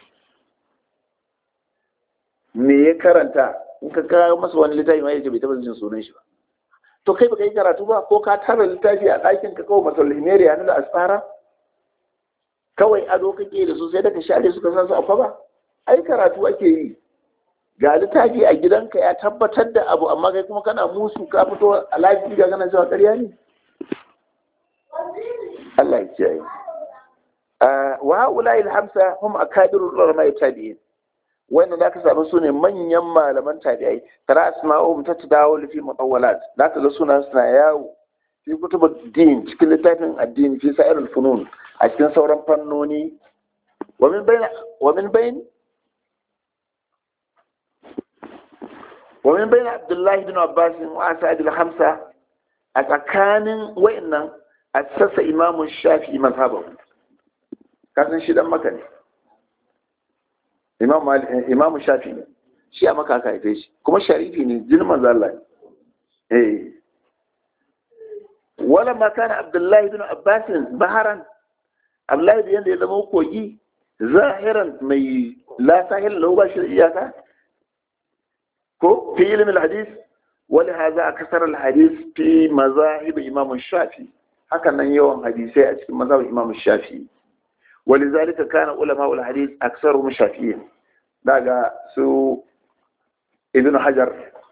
me ya karanta in ka kawo masa wani littafi ma ya ce bai taɓa jin sunan shi ba to kai baka yi karatu ba ko ka tara littafi a ɗakin ka kawai masal himeriya na da asfara kawai ado kake da su sai daga share suka san su a ba ai karatu ake yi ga littafi a gidanka ya tabbatar da abu amma kai kuma kana musu ka fito a lafiya ga kana cewa ƙarya ne Allah ya kiyaye wa haula il hamsa hum akabirul ulama tabi'in wannan da aka samu su ne manyan malaman tabi'ai tara asma'uhum tatadawul fi mutawwalat da ka ga suna suna yawo fi kutubud din cikin littafin addini fi sa'irul funun a cikin sauran fannoni wa min bayn wa min bayn wa min bayn Abdullah ibn Abbas wa Asad al-Hamsa a tsakanin wayannan asasa Imam Shafi'i mazhabahu kasan shi dan maka ne imamu shafi ne shi a maka aka haife shi kuma sharifi ne jinin manzo Allah ne eh wala ma kana abdullahi bin abbas baharan abdullahi bin ya zama kogi zahiran mai la sahil lahu ba shi da iyaka ko fi ilmin hadis wani haza a kasar hadis fi mazahib imam shafi hakan nan yawan hadisai a cikin mazhabin imam shafi wali zalika kana ulama ul hadis aksaru shafi'in daga su ibn hajar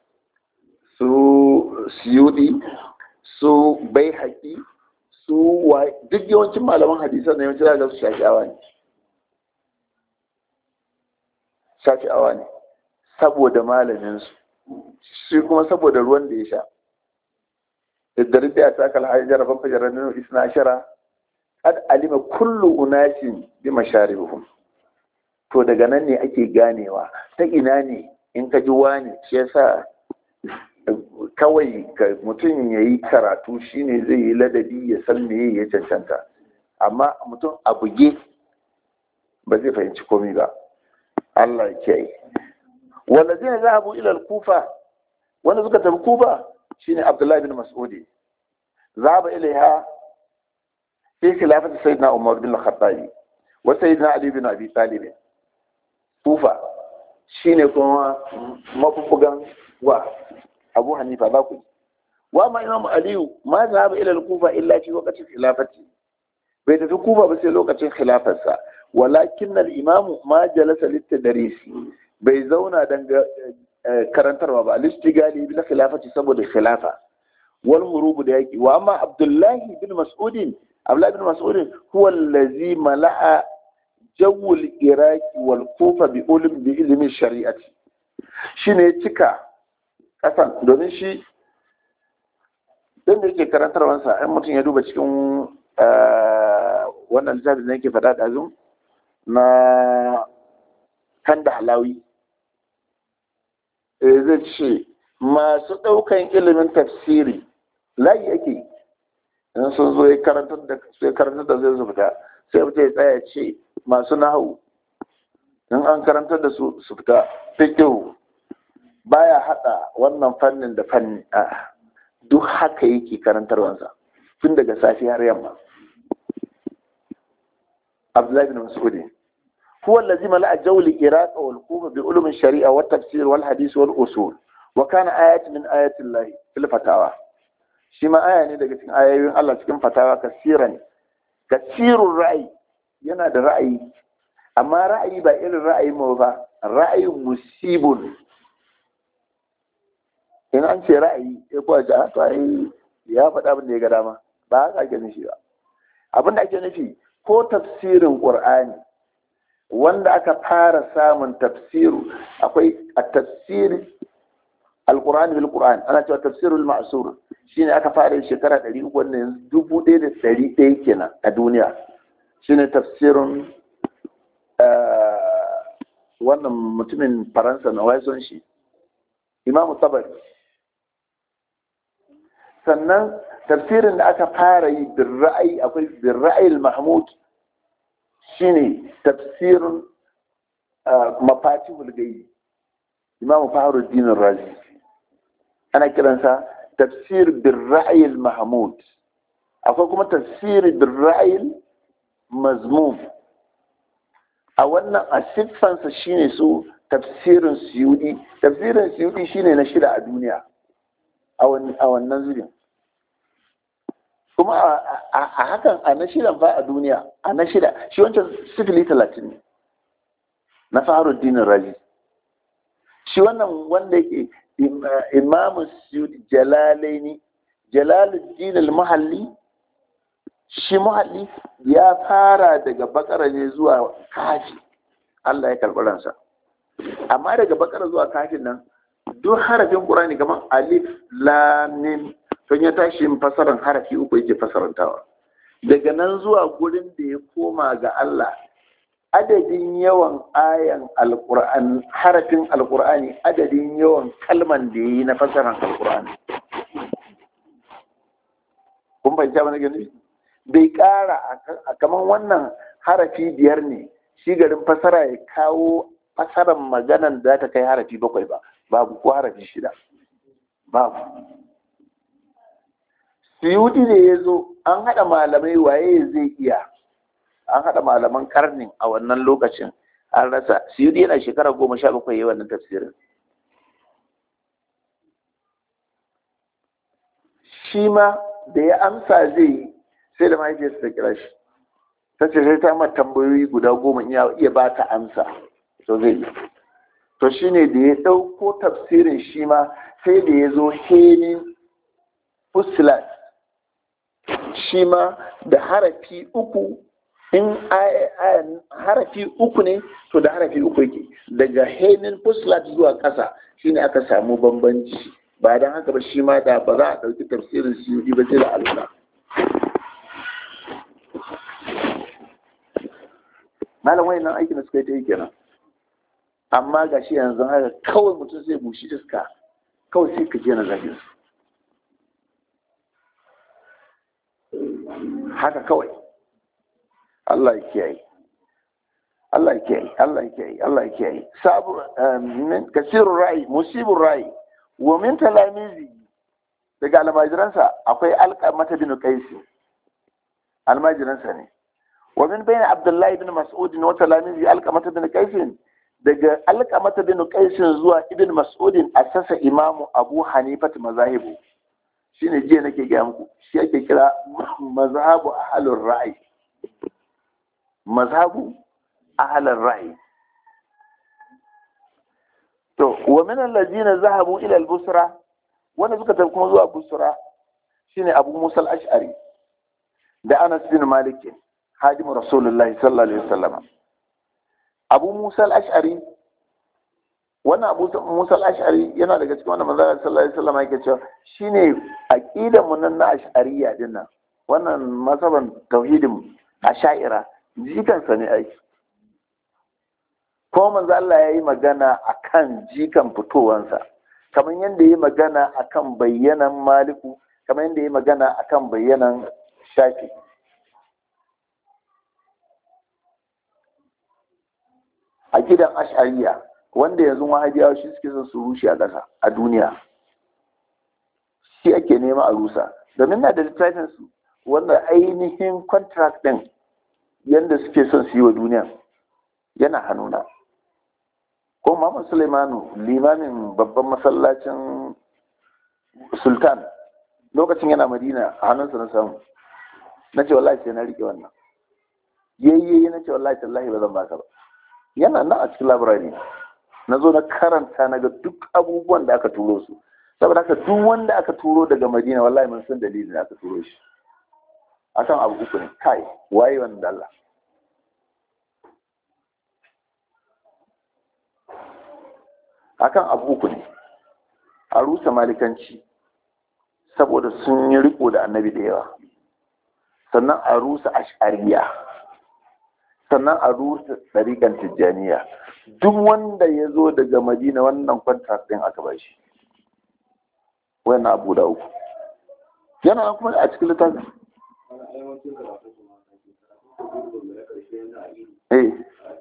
su siyudi su baihaqi su duk yawancin malaman hadisan da yawancin daga su shafi'awa ne shafi'awa ne saboda malaminsu shi kuma saboda ruwan da ya sha idan da ya taka alhajar fa fajar nan isna ashara kad alima kullu unasin bi masharibihim to daga nan ne ake ganewa ta ina ne in ka ji wani shi yasa kawai mutum ya yi karatu shine zai yi ladabi ya san me ya cancanta amma mutum a buge ba zai fahimci komai ba Allah ya kiyaye والذين ذهبوا الى الكوفه wanda suka tafi kufa shine abdullahi bin mas'udi zaba ilaiha fi khilafati sayyidina umar bin al-khattab wa sayyidina ali bin abi talib kufa shine kuma mafufugan wa abu hanifa ba ku wa ma imam ali ma zaba ila al-kufa illa fi waqti khilafati bai tafi kufa ba sai lokacin khilafarsa walakin al-imam ma jalasa lit-tadrisi bai zauna dan karantarwa ba al-istigali bil khilafati saboda khilafa wal hurub da yaki wa amma abdullahi bin mas'ud abdullahi bin mas'ud huwa allazi mala'a jawu al-iraq wal kufa bi ulum bi ilmi shari'ati shine cika kasan domin shi dan da yake karantarwa sa an mutum ya duba cikin wannan littafin da yake faɗa ɗazun na kan da halawi zai ce masu ɗaukan ilimin tafsiri layi ake in sun zo ya karantar da sai karantar da zai fita sai fita ya tsaya ce masu nahu in an karantar da su su fita fikihu baya hada wannan fannin da fanni a duk haka yake karantarwansa tun daga safi har yamma Abdullahi bin Mas'ud هو الذي ملأ جو العراق والكوفة بعلوم الشريعة والتفسير والحديث والأصول وكان آيات من آيات الله في الفتاوى شما آية ne daga cikin ayoyin Allah cikin fatawa kasiran kasirun ra'ayi yana da ra'ayi amma ra'ayi ba irin ra'ayi mu ba ra'ayin musibun in an ce ra'ayi ya kuwa ji to ai ya faɗa abin da ya ga dama ba haka ake nufi ba abin da ake nufi ko tafsirin qur'ani wanda aka fara samun tafsiru akwai a tafsir alkur'ani bil qur'an ana cewa tafsirul ma'sur shine aka fara yin shekara 300 wannan dubu ɗaya da ɗari ɗaya kenan a duniya shine tafsirun wannan mutumin faransa na waison shi imamu tabari sannan tafsirin da aka fara yi bin ra'ayi akwai bin ra'ayil mahmud shine tafsirin mafatihul gaibi imamu faharuddin razi ana kiransa tafsir bin ra'ayil mahmud akwai kuma tafsir bin ra'ayil mazmum a wannan a siffansa shine su tafsirin suyudi tafsirin suyudi shine na shida a duniya a wannan zubin kuma a hakan a na shidan fa a duniya a na shida shi wancan sifili talatin ne na faruddin razi shi wannan wanda yake imamu suyudi jalalaini jalaluddin al-muhalli shi muhalli ya fara daga bakara ne zuwa kafi Allah ya karɓi ransa amma daga bakara zuwa kafin nan duk harafin ƙurani kamar alif lamim don ya tashi yin fasaran harafi uku yake fasarantawa daga nan zuwa gurin da ya koma ga Allah adadin yawan ayan alƙur'an harafin alƙur'ani adadin yawan kalman da ya yi na fasaran alƙur'ani kun fahimta mana gani bai ƙara a kamar wannan harafi biyar ne shi garin fasara ya kawo fasarar maganan da ta kai harafi bakwai ba babu ko harafi shida babu suyudi ne ya zo an haɗa malamai waye zai iya an haɗa malaman karnin a wannan lokacin an rasa suyudi yana shekara goma sha bakwai yi wannan tafsirin shi ma da ya amsa zai yi sai da mahaifiyarsa ta kira shi ta ce sai ta mata tambayoyi guda goma iya iya ba ta amsa to zai yi to shine da ya ɗauko tafsirin shi ma sai da ya zo henin fusilat shi ma da harafi uku in harafi uku ne to da harafi uku yake daga henin fusilat zuwa ƙasa shine aka samu bambanci ba don haka ba shi ma da ba za a ɗauki tafsirin suyudi ba sai da Allah malam wani nan aikin da suka yi ta yi kenan amma ga shi yanzu haka kawai mutum zai bushi iska kawai sai ka je na zagin su haka kawai Allah ya kiyaye Allah ya kiyaye Allah ya kiyaye Allah ya kiyaye sabu kasirun rai musibin rai wa min talamizi daga almajiransa akwai alƙamata bin qaisi almajiransa ne wa min bayna abdullahi bin mas'ud wa talamizi alƙamata bin qaisi daga alƙamata bin qaisi zuwa ibn mas'ud asasa imamu abu hanifa mazahibu shine jiya nake gaya muku shi ake kira mazhabu ahlur ra'i mazhabu ahlur ra'i to wa min allazina zahabu ila al-busra wanda suka tafi kuma zuwa busra shine abu musa al-ash'ari da anas bin malik hadimu rasulullahi sallallahu alaihi wasallam abu musa al-ash'ari wannan abu musa al-ash'ari yana daga cikin wannan manzo sallallahu alaihi wasallam yake cewa shine aqidar mu nan na ash'ariyya din nan wannan masaban tauhidin ash'ira jikansa ne ai ko manzo Allah ya yi magana akan jikan fitowansa kamar yadda ya yi magana akan bayyanan maliku kamar yadda ya yi magana akan bayyanan shafi a gidan ash'ariya wanda yanzu wahabiyawa shi suke son su rushe a ƙasa a duniya shi ake nema a rusa domin na da littafin su wanda ainihin contract din yadda suke son su yi wa duniya yana hannuna ko Muhammad Sulaimanu limamin babban masallacin sultan lokacin yana madina a hannunsa na samu na ce wallahi sai na rike wannan yayyayi na ce wallahi tallahi ba zan baka ba yana nan a cikin labirari na zo na karanta na ga duk abubuwan da aka turo su saboda haka duk wanda aka turo daga madina wallahi mun san dalilin da aka turo shi akan abu uku ne kai waye wanda Allah akan abu uku ne a rusa malikanci saboda sun yi riko da annabi da yawa sannan a rusa ashariya sannan a rusa tsarikan tijjaniya duk wanda ya zo daga madina wannan kwantar ɗin aka ba shi wannan abu da uku yana kuma a cikin littafin eh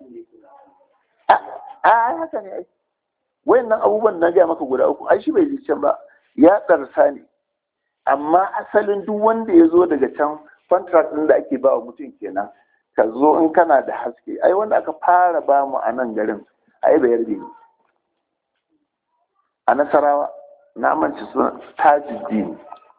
a haka ne aiki wayannan abubuwan na gaya maka guda uku ai shi bai ji can ba ya ɗarsa ne amma asalin duk wanda ya zo daga can contract ɗin da ake ba wa mutum kenan ka zo in kana da haske ai wanda aka fara ba mu a nan garin ai bayar ne a nasarawa na manci suna tajuddin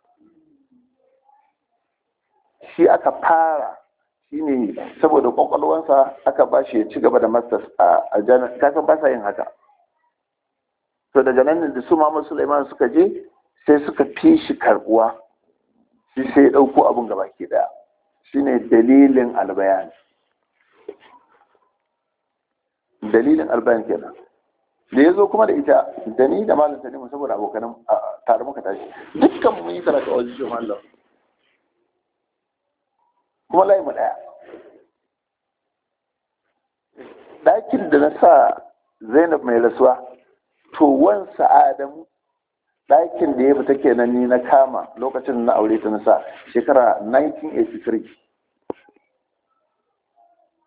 shi aka fara shine saboda kwakwalwansa aka ba shi ya ci gaba da masters a jami'a kasan ba sa yin haka to daga nan da su Muhammad Sulaiman suka je sai suka fi shi karbuwa shi sai ya ɗauko abin gaba ke ɗaya shine dalilin albayan dalilin albayan kenan da ya zo kuma da ita da ni da malam tanimu saboda abokanan tare muka tashi dukkan mun yi karatu a wajen shi mallam kuma layi mu ɗaya ɗakin da na sa zainab mai rasuwa to wansa adamu ɗakin da ya fita kenan ni na kama lokacin na aure ta nasa shekara 1983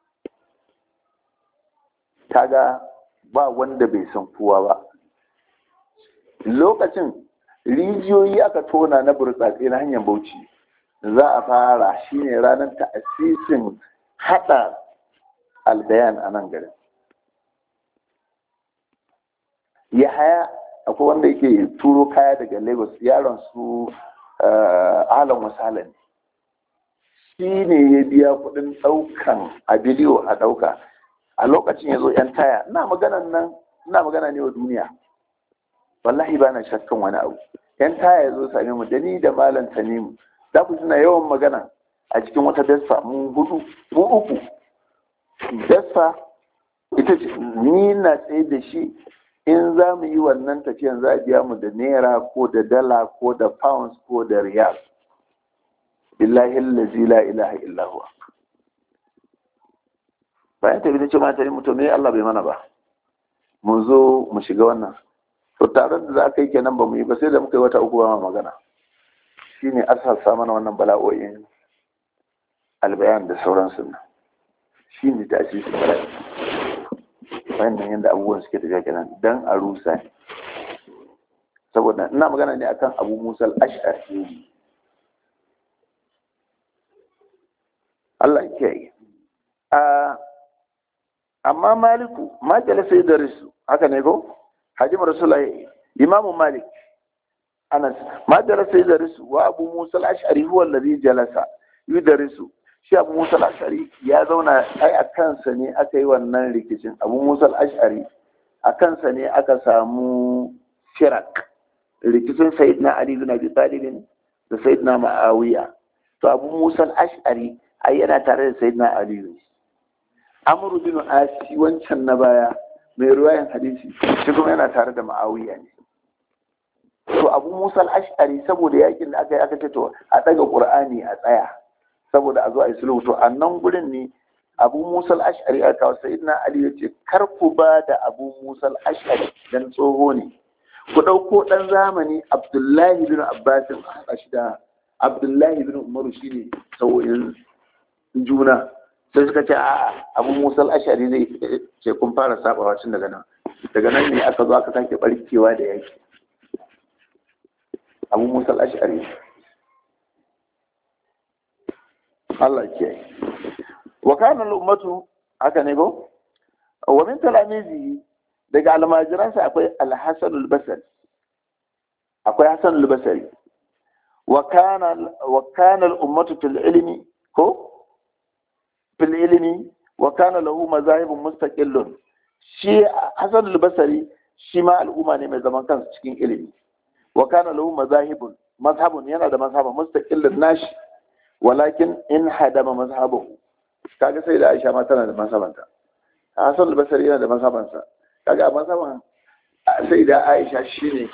kaga ba wanda bai san kowa ba lokacin rijiyoyi aka tona na burtsatse na hanyar bauchi za a fara shine ranar ta'asisin hada albayan a nan garin ya haya akwai wanda yake turo kaya daga lagos yaron su alan wasalan shi ne ya biya kudin daukan a bidiyo a dauka a lokacin ya zo yan taya ina maganan nan ina magana ne wa duniya wallahi ba na shakkan wani abu yan taya ya zo same mu da ni da malam tanimu za ku suna yawan magana a cikin wata dasfa mun hudu mu uku dasfa ita ce ni na tsaye da shi in za mu yi wannan tafiyan za a biya mu da naira ko da dala ko da pounds ko da riyal billahi allazi la ilaha illa huwa bayan tafi da ce ma tare mutum ne Allah bai mana ba mu zo mu shiga wannan to taron da za ka yi kenan ba mu yi ba sai da muka yi wata uku ba magana shine asasa mana wannan bala'o'in albayan da sauransu nan shine ta asisi bala'i wannan yadda abubuwan suke tafiya kenan dan a rusa ne saboda ina magana ne akan abu musa al-ash'ari Allah ya yi amma maliku ma jalasa ya darisu haka ne ko hajji rasulullahi imamu malik anas ma jalasa ya darisu wa abu musa al-ash'ari huwa alladhi jalasa yudarisu shi abu musa al-ash'ari ya zauna ai a kansa ne aka yi wannan rikicin abu musa al-ash'ari a kansa ne aka samu firak rikicin sayyidina ali bin abi talib da sayyidina ma'awiya to abu musa al-ash'ari ai yana tare da sayyidina ali ne amru bin asi wancan na baya mai ruwayan hadisi shi kuma yana tare da ma'awiya ne to abu musa al-ash'ari saboda yakin da aka yi aka ce to a daga qur'ani a tsaya saboda a zo a yi sulhu to a nan gurin ne abu musa al-ash'ari a kawo sayyidina ali ya ce kar ku ba da abu musa al-ash'ari dan tsoho ne ku ɗauko ɗan zamani abdullahi bin abbasin a haɗa shi da abdullahi bin umaru shine sau'in juna sai suka ce a abu musa al-ash'ari zai ce kun fara sabawa tun daga nan daga nan ne aka zo aka sake barkewa da yaki abu musa al-ash'ari Allah ke wa kana al-ummatu haka ne ko wa min talamizi daga almajiransa akwai al-hasan al-basri akwai hasan al-basri wa kana wa kana al-ummatu fil ilmi ko fil ilmi wa kana lahu mazahibun mustaqillun shi hasan al-basri shi ma al'umma ne mai zaman kansa cikin ilimi wa kana lahu mazahibun mazhabun yana da mazhabun mustaqillun nashi walakin in hadama mazhabahu kaga sai da Aisha ma tana da mazhabanta Hassan al-Basri yana da mazhabansa kaga mazhaban sai da Aisha shine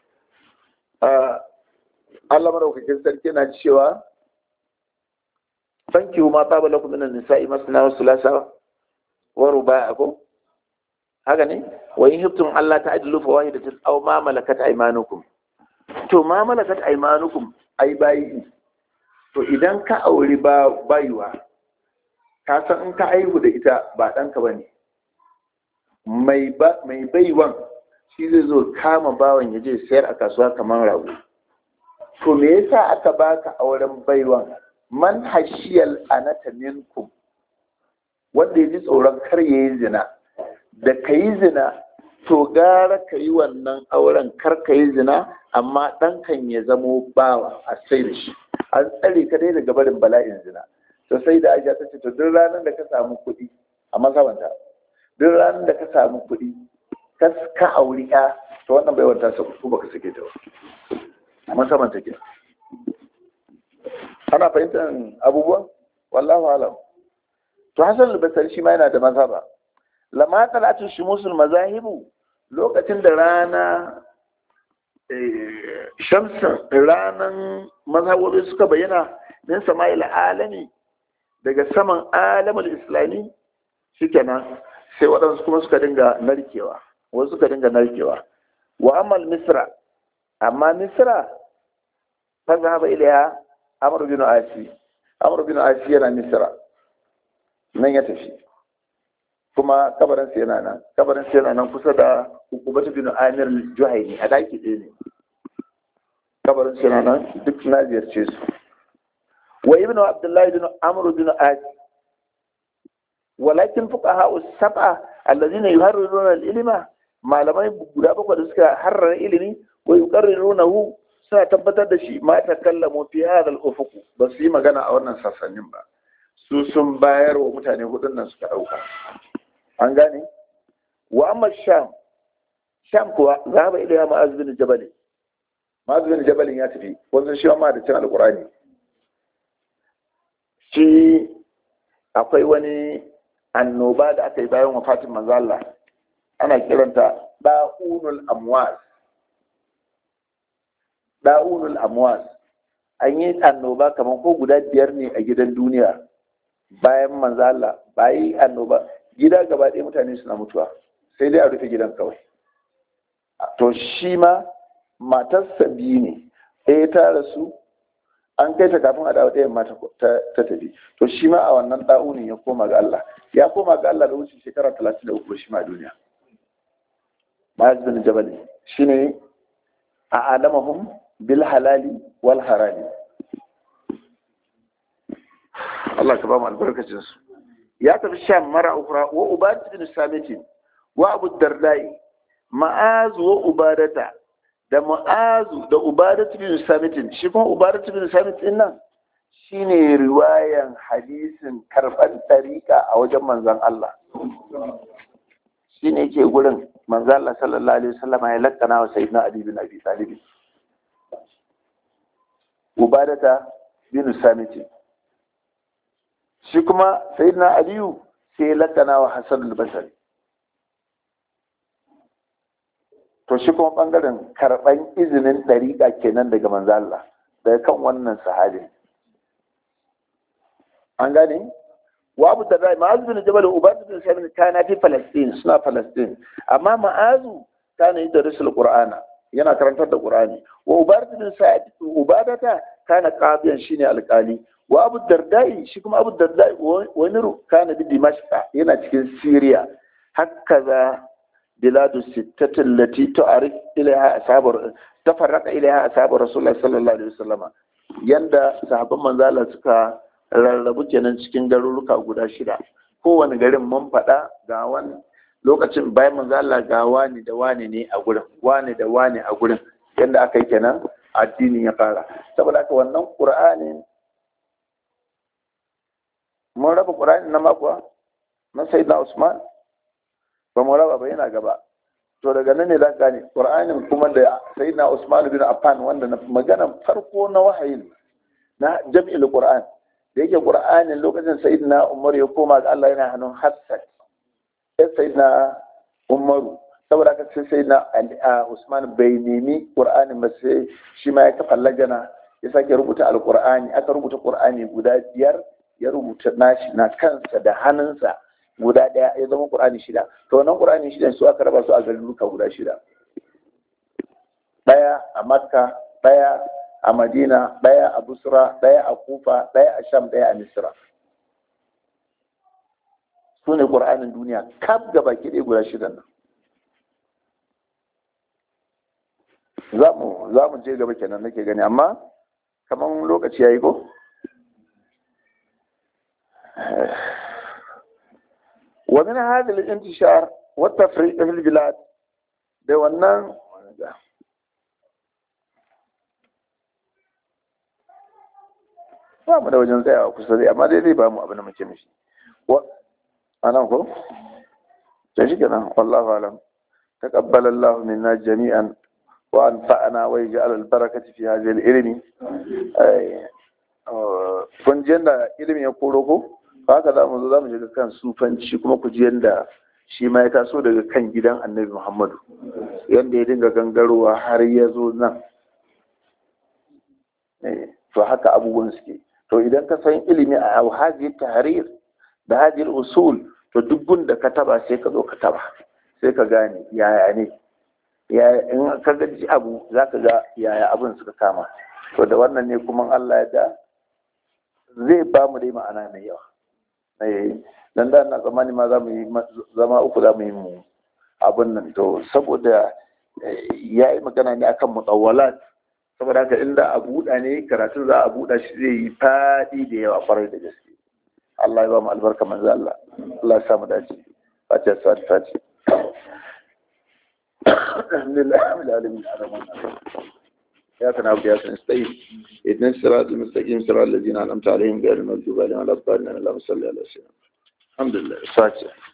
Allah madaukakin sarki yana cewa fanki ma taba lakum min an-nisa'i masna wa thulatha wa ruba'a ko haka ne wa in hibtum Allah ta'dilu fa wahidatan aw ma malakat aymanukum to ma malakat aymanukum ai bayi to idan ka auri ba bayuwa ka san in ka aihu da ita ba ɗanka ba ne mai baiwan shi zai zo kama bawan ya je sayar a kasuwa kamar rago to me yasa aka baka auren baiwan man hashiyal anata minkum wanda ya ji tsoron kar ya yi zina da ka yi zina to gara ka yi wannan auren kar ka yi zina amma ɗankan ya zamo bawa a sai da shi an tsare ka dai daga barin bala'in zina to sai da aisha ta ce to duk ranar da ka samu kuɗi a masabanta duk ranar da ka samu kuɗi ka ka auri ya to wannan bai wanta sa ko baka sake ta ba a masabanta ke ana fahimtar abubuwan wallahu alam to hasan al-basri shi ma yana da mazhaba lamma talatu shumusul mazahibu lokacin da rana shamsin ranan mazhabobi suka bayyana min sama'il alami daga saman alamul islami shikenan sai waɗansu kuma suka dinga narkewa wasu suka dinga narkewa wa amal misra amma misra fa zahaba ilaiha amr bin asi amr bin asi yana misra nan ya tafi kuma kabarin sa yana nan kabarin sa yana nan kusa da hukumatu bin amir juhaini a daki ɗaya ne kabarin sa yana nan duk na ziyarce su wa ibnu abdullahi bin amr bin adi walakin fuqaha as-sab'a allazina yuharriruna al-ilma malamai guda bakwai da suka harrara ilimi wa yuqarrirunahu suna tabbatar da shi ma takallamu fi hadha al-ufuq ba su yi magana a wannan sassanin ba su sun bayar wa mutane hudun nan suka dauka an gane wa amma sham sham kuwa zaba ila ma'az bin jabal ma'az bin jabal ya tafi wannan shi ma da cin alqurani shi akwai wani annoba da aka yi bayan wafatin manzo Allah ana kiranta da'unul amwas da'unul amwas an yi annoba kamar ko guda biyar ne a gidan duniya bayan manzo Allah bayi annoba gida gaba ɗaya mutane suna mutuwa sai dai a rufe gidan kawai to shi ma matarsa biyu ne ɗaya ta rasu an kai ta kafin a dawo ɗayan mata ta tafi to shi ma a wannan ɗa'unin ya koma ga Allah ya koma ga Allah da wuce shekara talatin da uku shi ma duniya ma'az bin jabal shine a alamahum bil halali wal harami Allah ka ba mu albarkacin su ya tafi sham mara ukra wa ubadat bin samit wa abu dardai ma'az wa ubadata da mu'azu da ubadatu bin samitin shi kuma ubadatu bin samit din nan shine riwayan hadisin karban tariqa a wajen manzon Allah shine yake gurin manzon Allah sallallahu alaihi wasallam ya lakkana wa sayyidina Ali bin Abi Talib ubadata bin samitin shi kuma sayyidina Aliyu sai ya lakkana wa Hassan al-Basri to shi kuma bangaren karban izinin dariƙa kenan daga manzo Allah daga kan wannan sahabi an gane wa abu da rai ma'azu bin jabal ubadu bin sa'id kana fi falastin suna falastin amma ma'azu kana yi darisul qur'ana yana karantar da qur'ani wa ubadu bin sa'id ubadata kana qadiyan shine alƙali wa abu dardai shi kuma abu dardai wani kana bi dimashqa yana cikin syria hakaza بلاد الستة التي تعرف إليها أصحاب تفرق إليها أصحاب رسول الله صلى الله عليه وسلم yanda sahabban manzala suka rarrabu kenan cikin garuruka guda shida kowane garin mun faɗa ga wani lokacin bayan manzala ga wani da wani ne a gurin wani da wani a gurin yanda aka yi kenan addini ya fara saboda haka wannan qur'ani mun raba qur'ani na makuwa na sayyidina usman ba mu raba ba yana gaba to daga nan ne za ka gane qur'anin kuma da sayyidina usman bin affan wanda na magana farko na wahayin na jam'il qur'an da yake qur'anin lokacin sayyidina umar ya koma ga Allah yana hannun hafsat sai sayyidina umaru saboda haka sai sayyidina usman bai nemi qur'anin ba sai shi ma ya kafa lajana ya sake rubuta alqur'ani aka rubuta qur'ani guda biyar ya rubuta nashi na kansa da hannunsa guda ɗaya ya zama ƙur'ani shida to wannan ƙur'ani shida su aka raba su a garuruka guda shida ɗaya a makka ɗaya a madina ɗaya a busra ɗaya a kufa ɗaya a sham ɗaya a misra su ne ƙur'anin duniya kaf ga baki ɗaya guda shida nan za mu je gaba kenan nake gani amma kamar lokaci ya yi ko ومن هذا الانتشار والتفريق في البلاد da wannan ba mu da wajen tsayawa kusa dai amma dai zai ba mu abin da muke mishi a nan ko? ta shi kenan wallahu alam taqabbala Allah minna jami'an wa anfa'ana wa yaj'al al-barakati fi hadhihi al-ilmi kun ji da ilimi ya koro ko haka za mu zo za mu shiga kan sufanci kuma ku ji yadda shi ma ya taso daga kan gidan annabi muhammadu yadda ya dinga gangarowa har ya zo nan to haka abubuwan suke to idan ka san ilimi a hajji tahrir da hajji usul to duk da ka taba sai ka zo ka taba sai ka gane yaya ne in ka ga abu za ka ga yaya abin suka kama to da wannan ne kuma Allah ya da zai ba mu dai ma'ana mai yawa eh dan da na tsammani ma za mu yi zama uku za mu yi mu abin nan to saboda ya yi magana ne akan mutawwalat saboda haka inda a buɗa ne karatun za a buɗa shi zai yi faɗi da yawa kwarai da gaske Allah ya ba mu albarka manzo Allah Allah ya samu dace fatiha sa fatiha alhamdulillah rabbil alamin إياك نعبد وإياك نستعين اهدنا الصراط المستقيم صراط الذين أنعمت عليهم غير المغضوب عليهم ولا الضالين اللهم صل على سيدنا الحمد لله فاتحة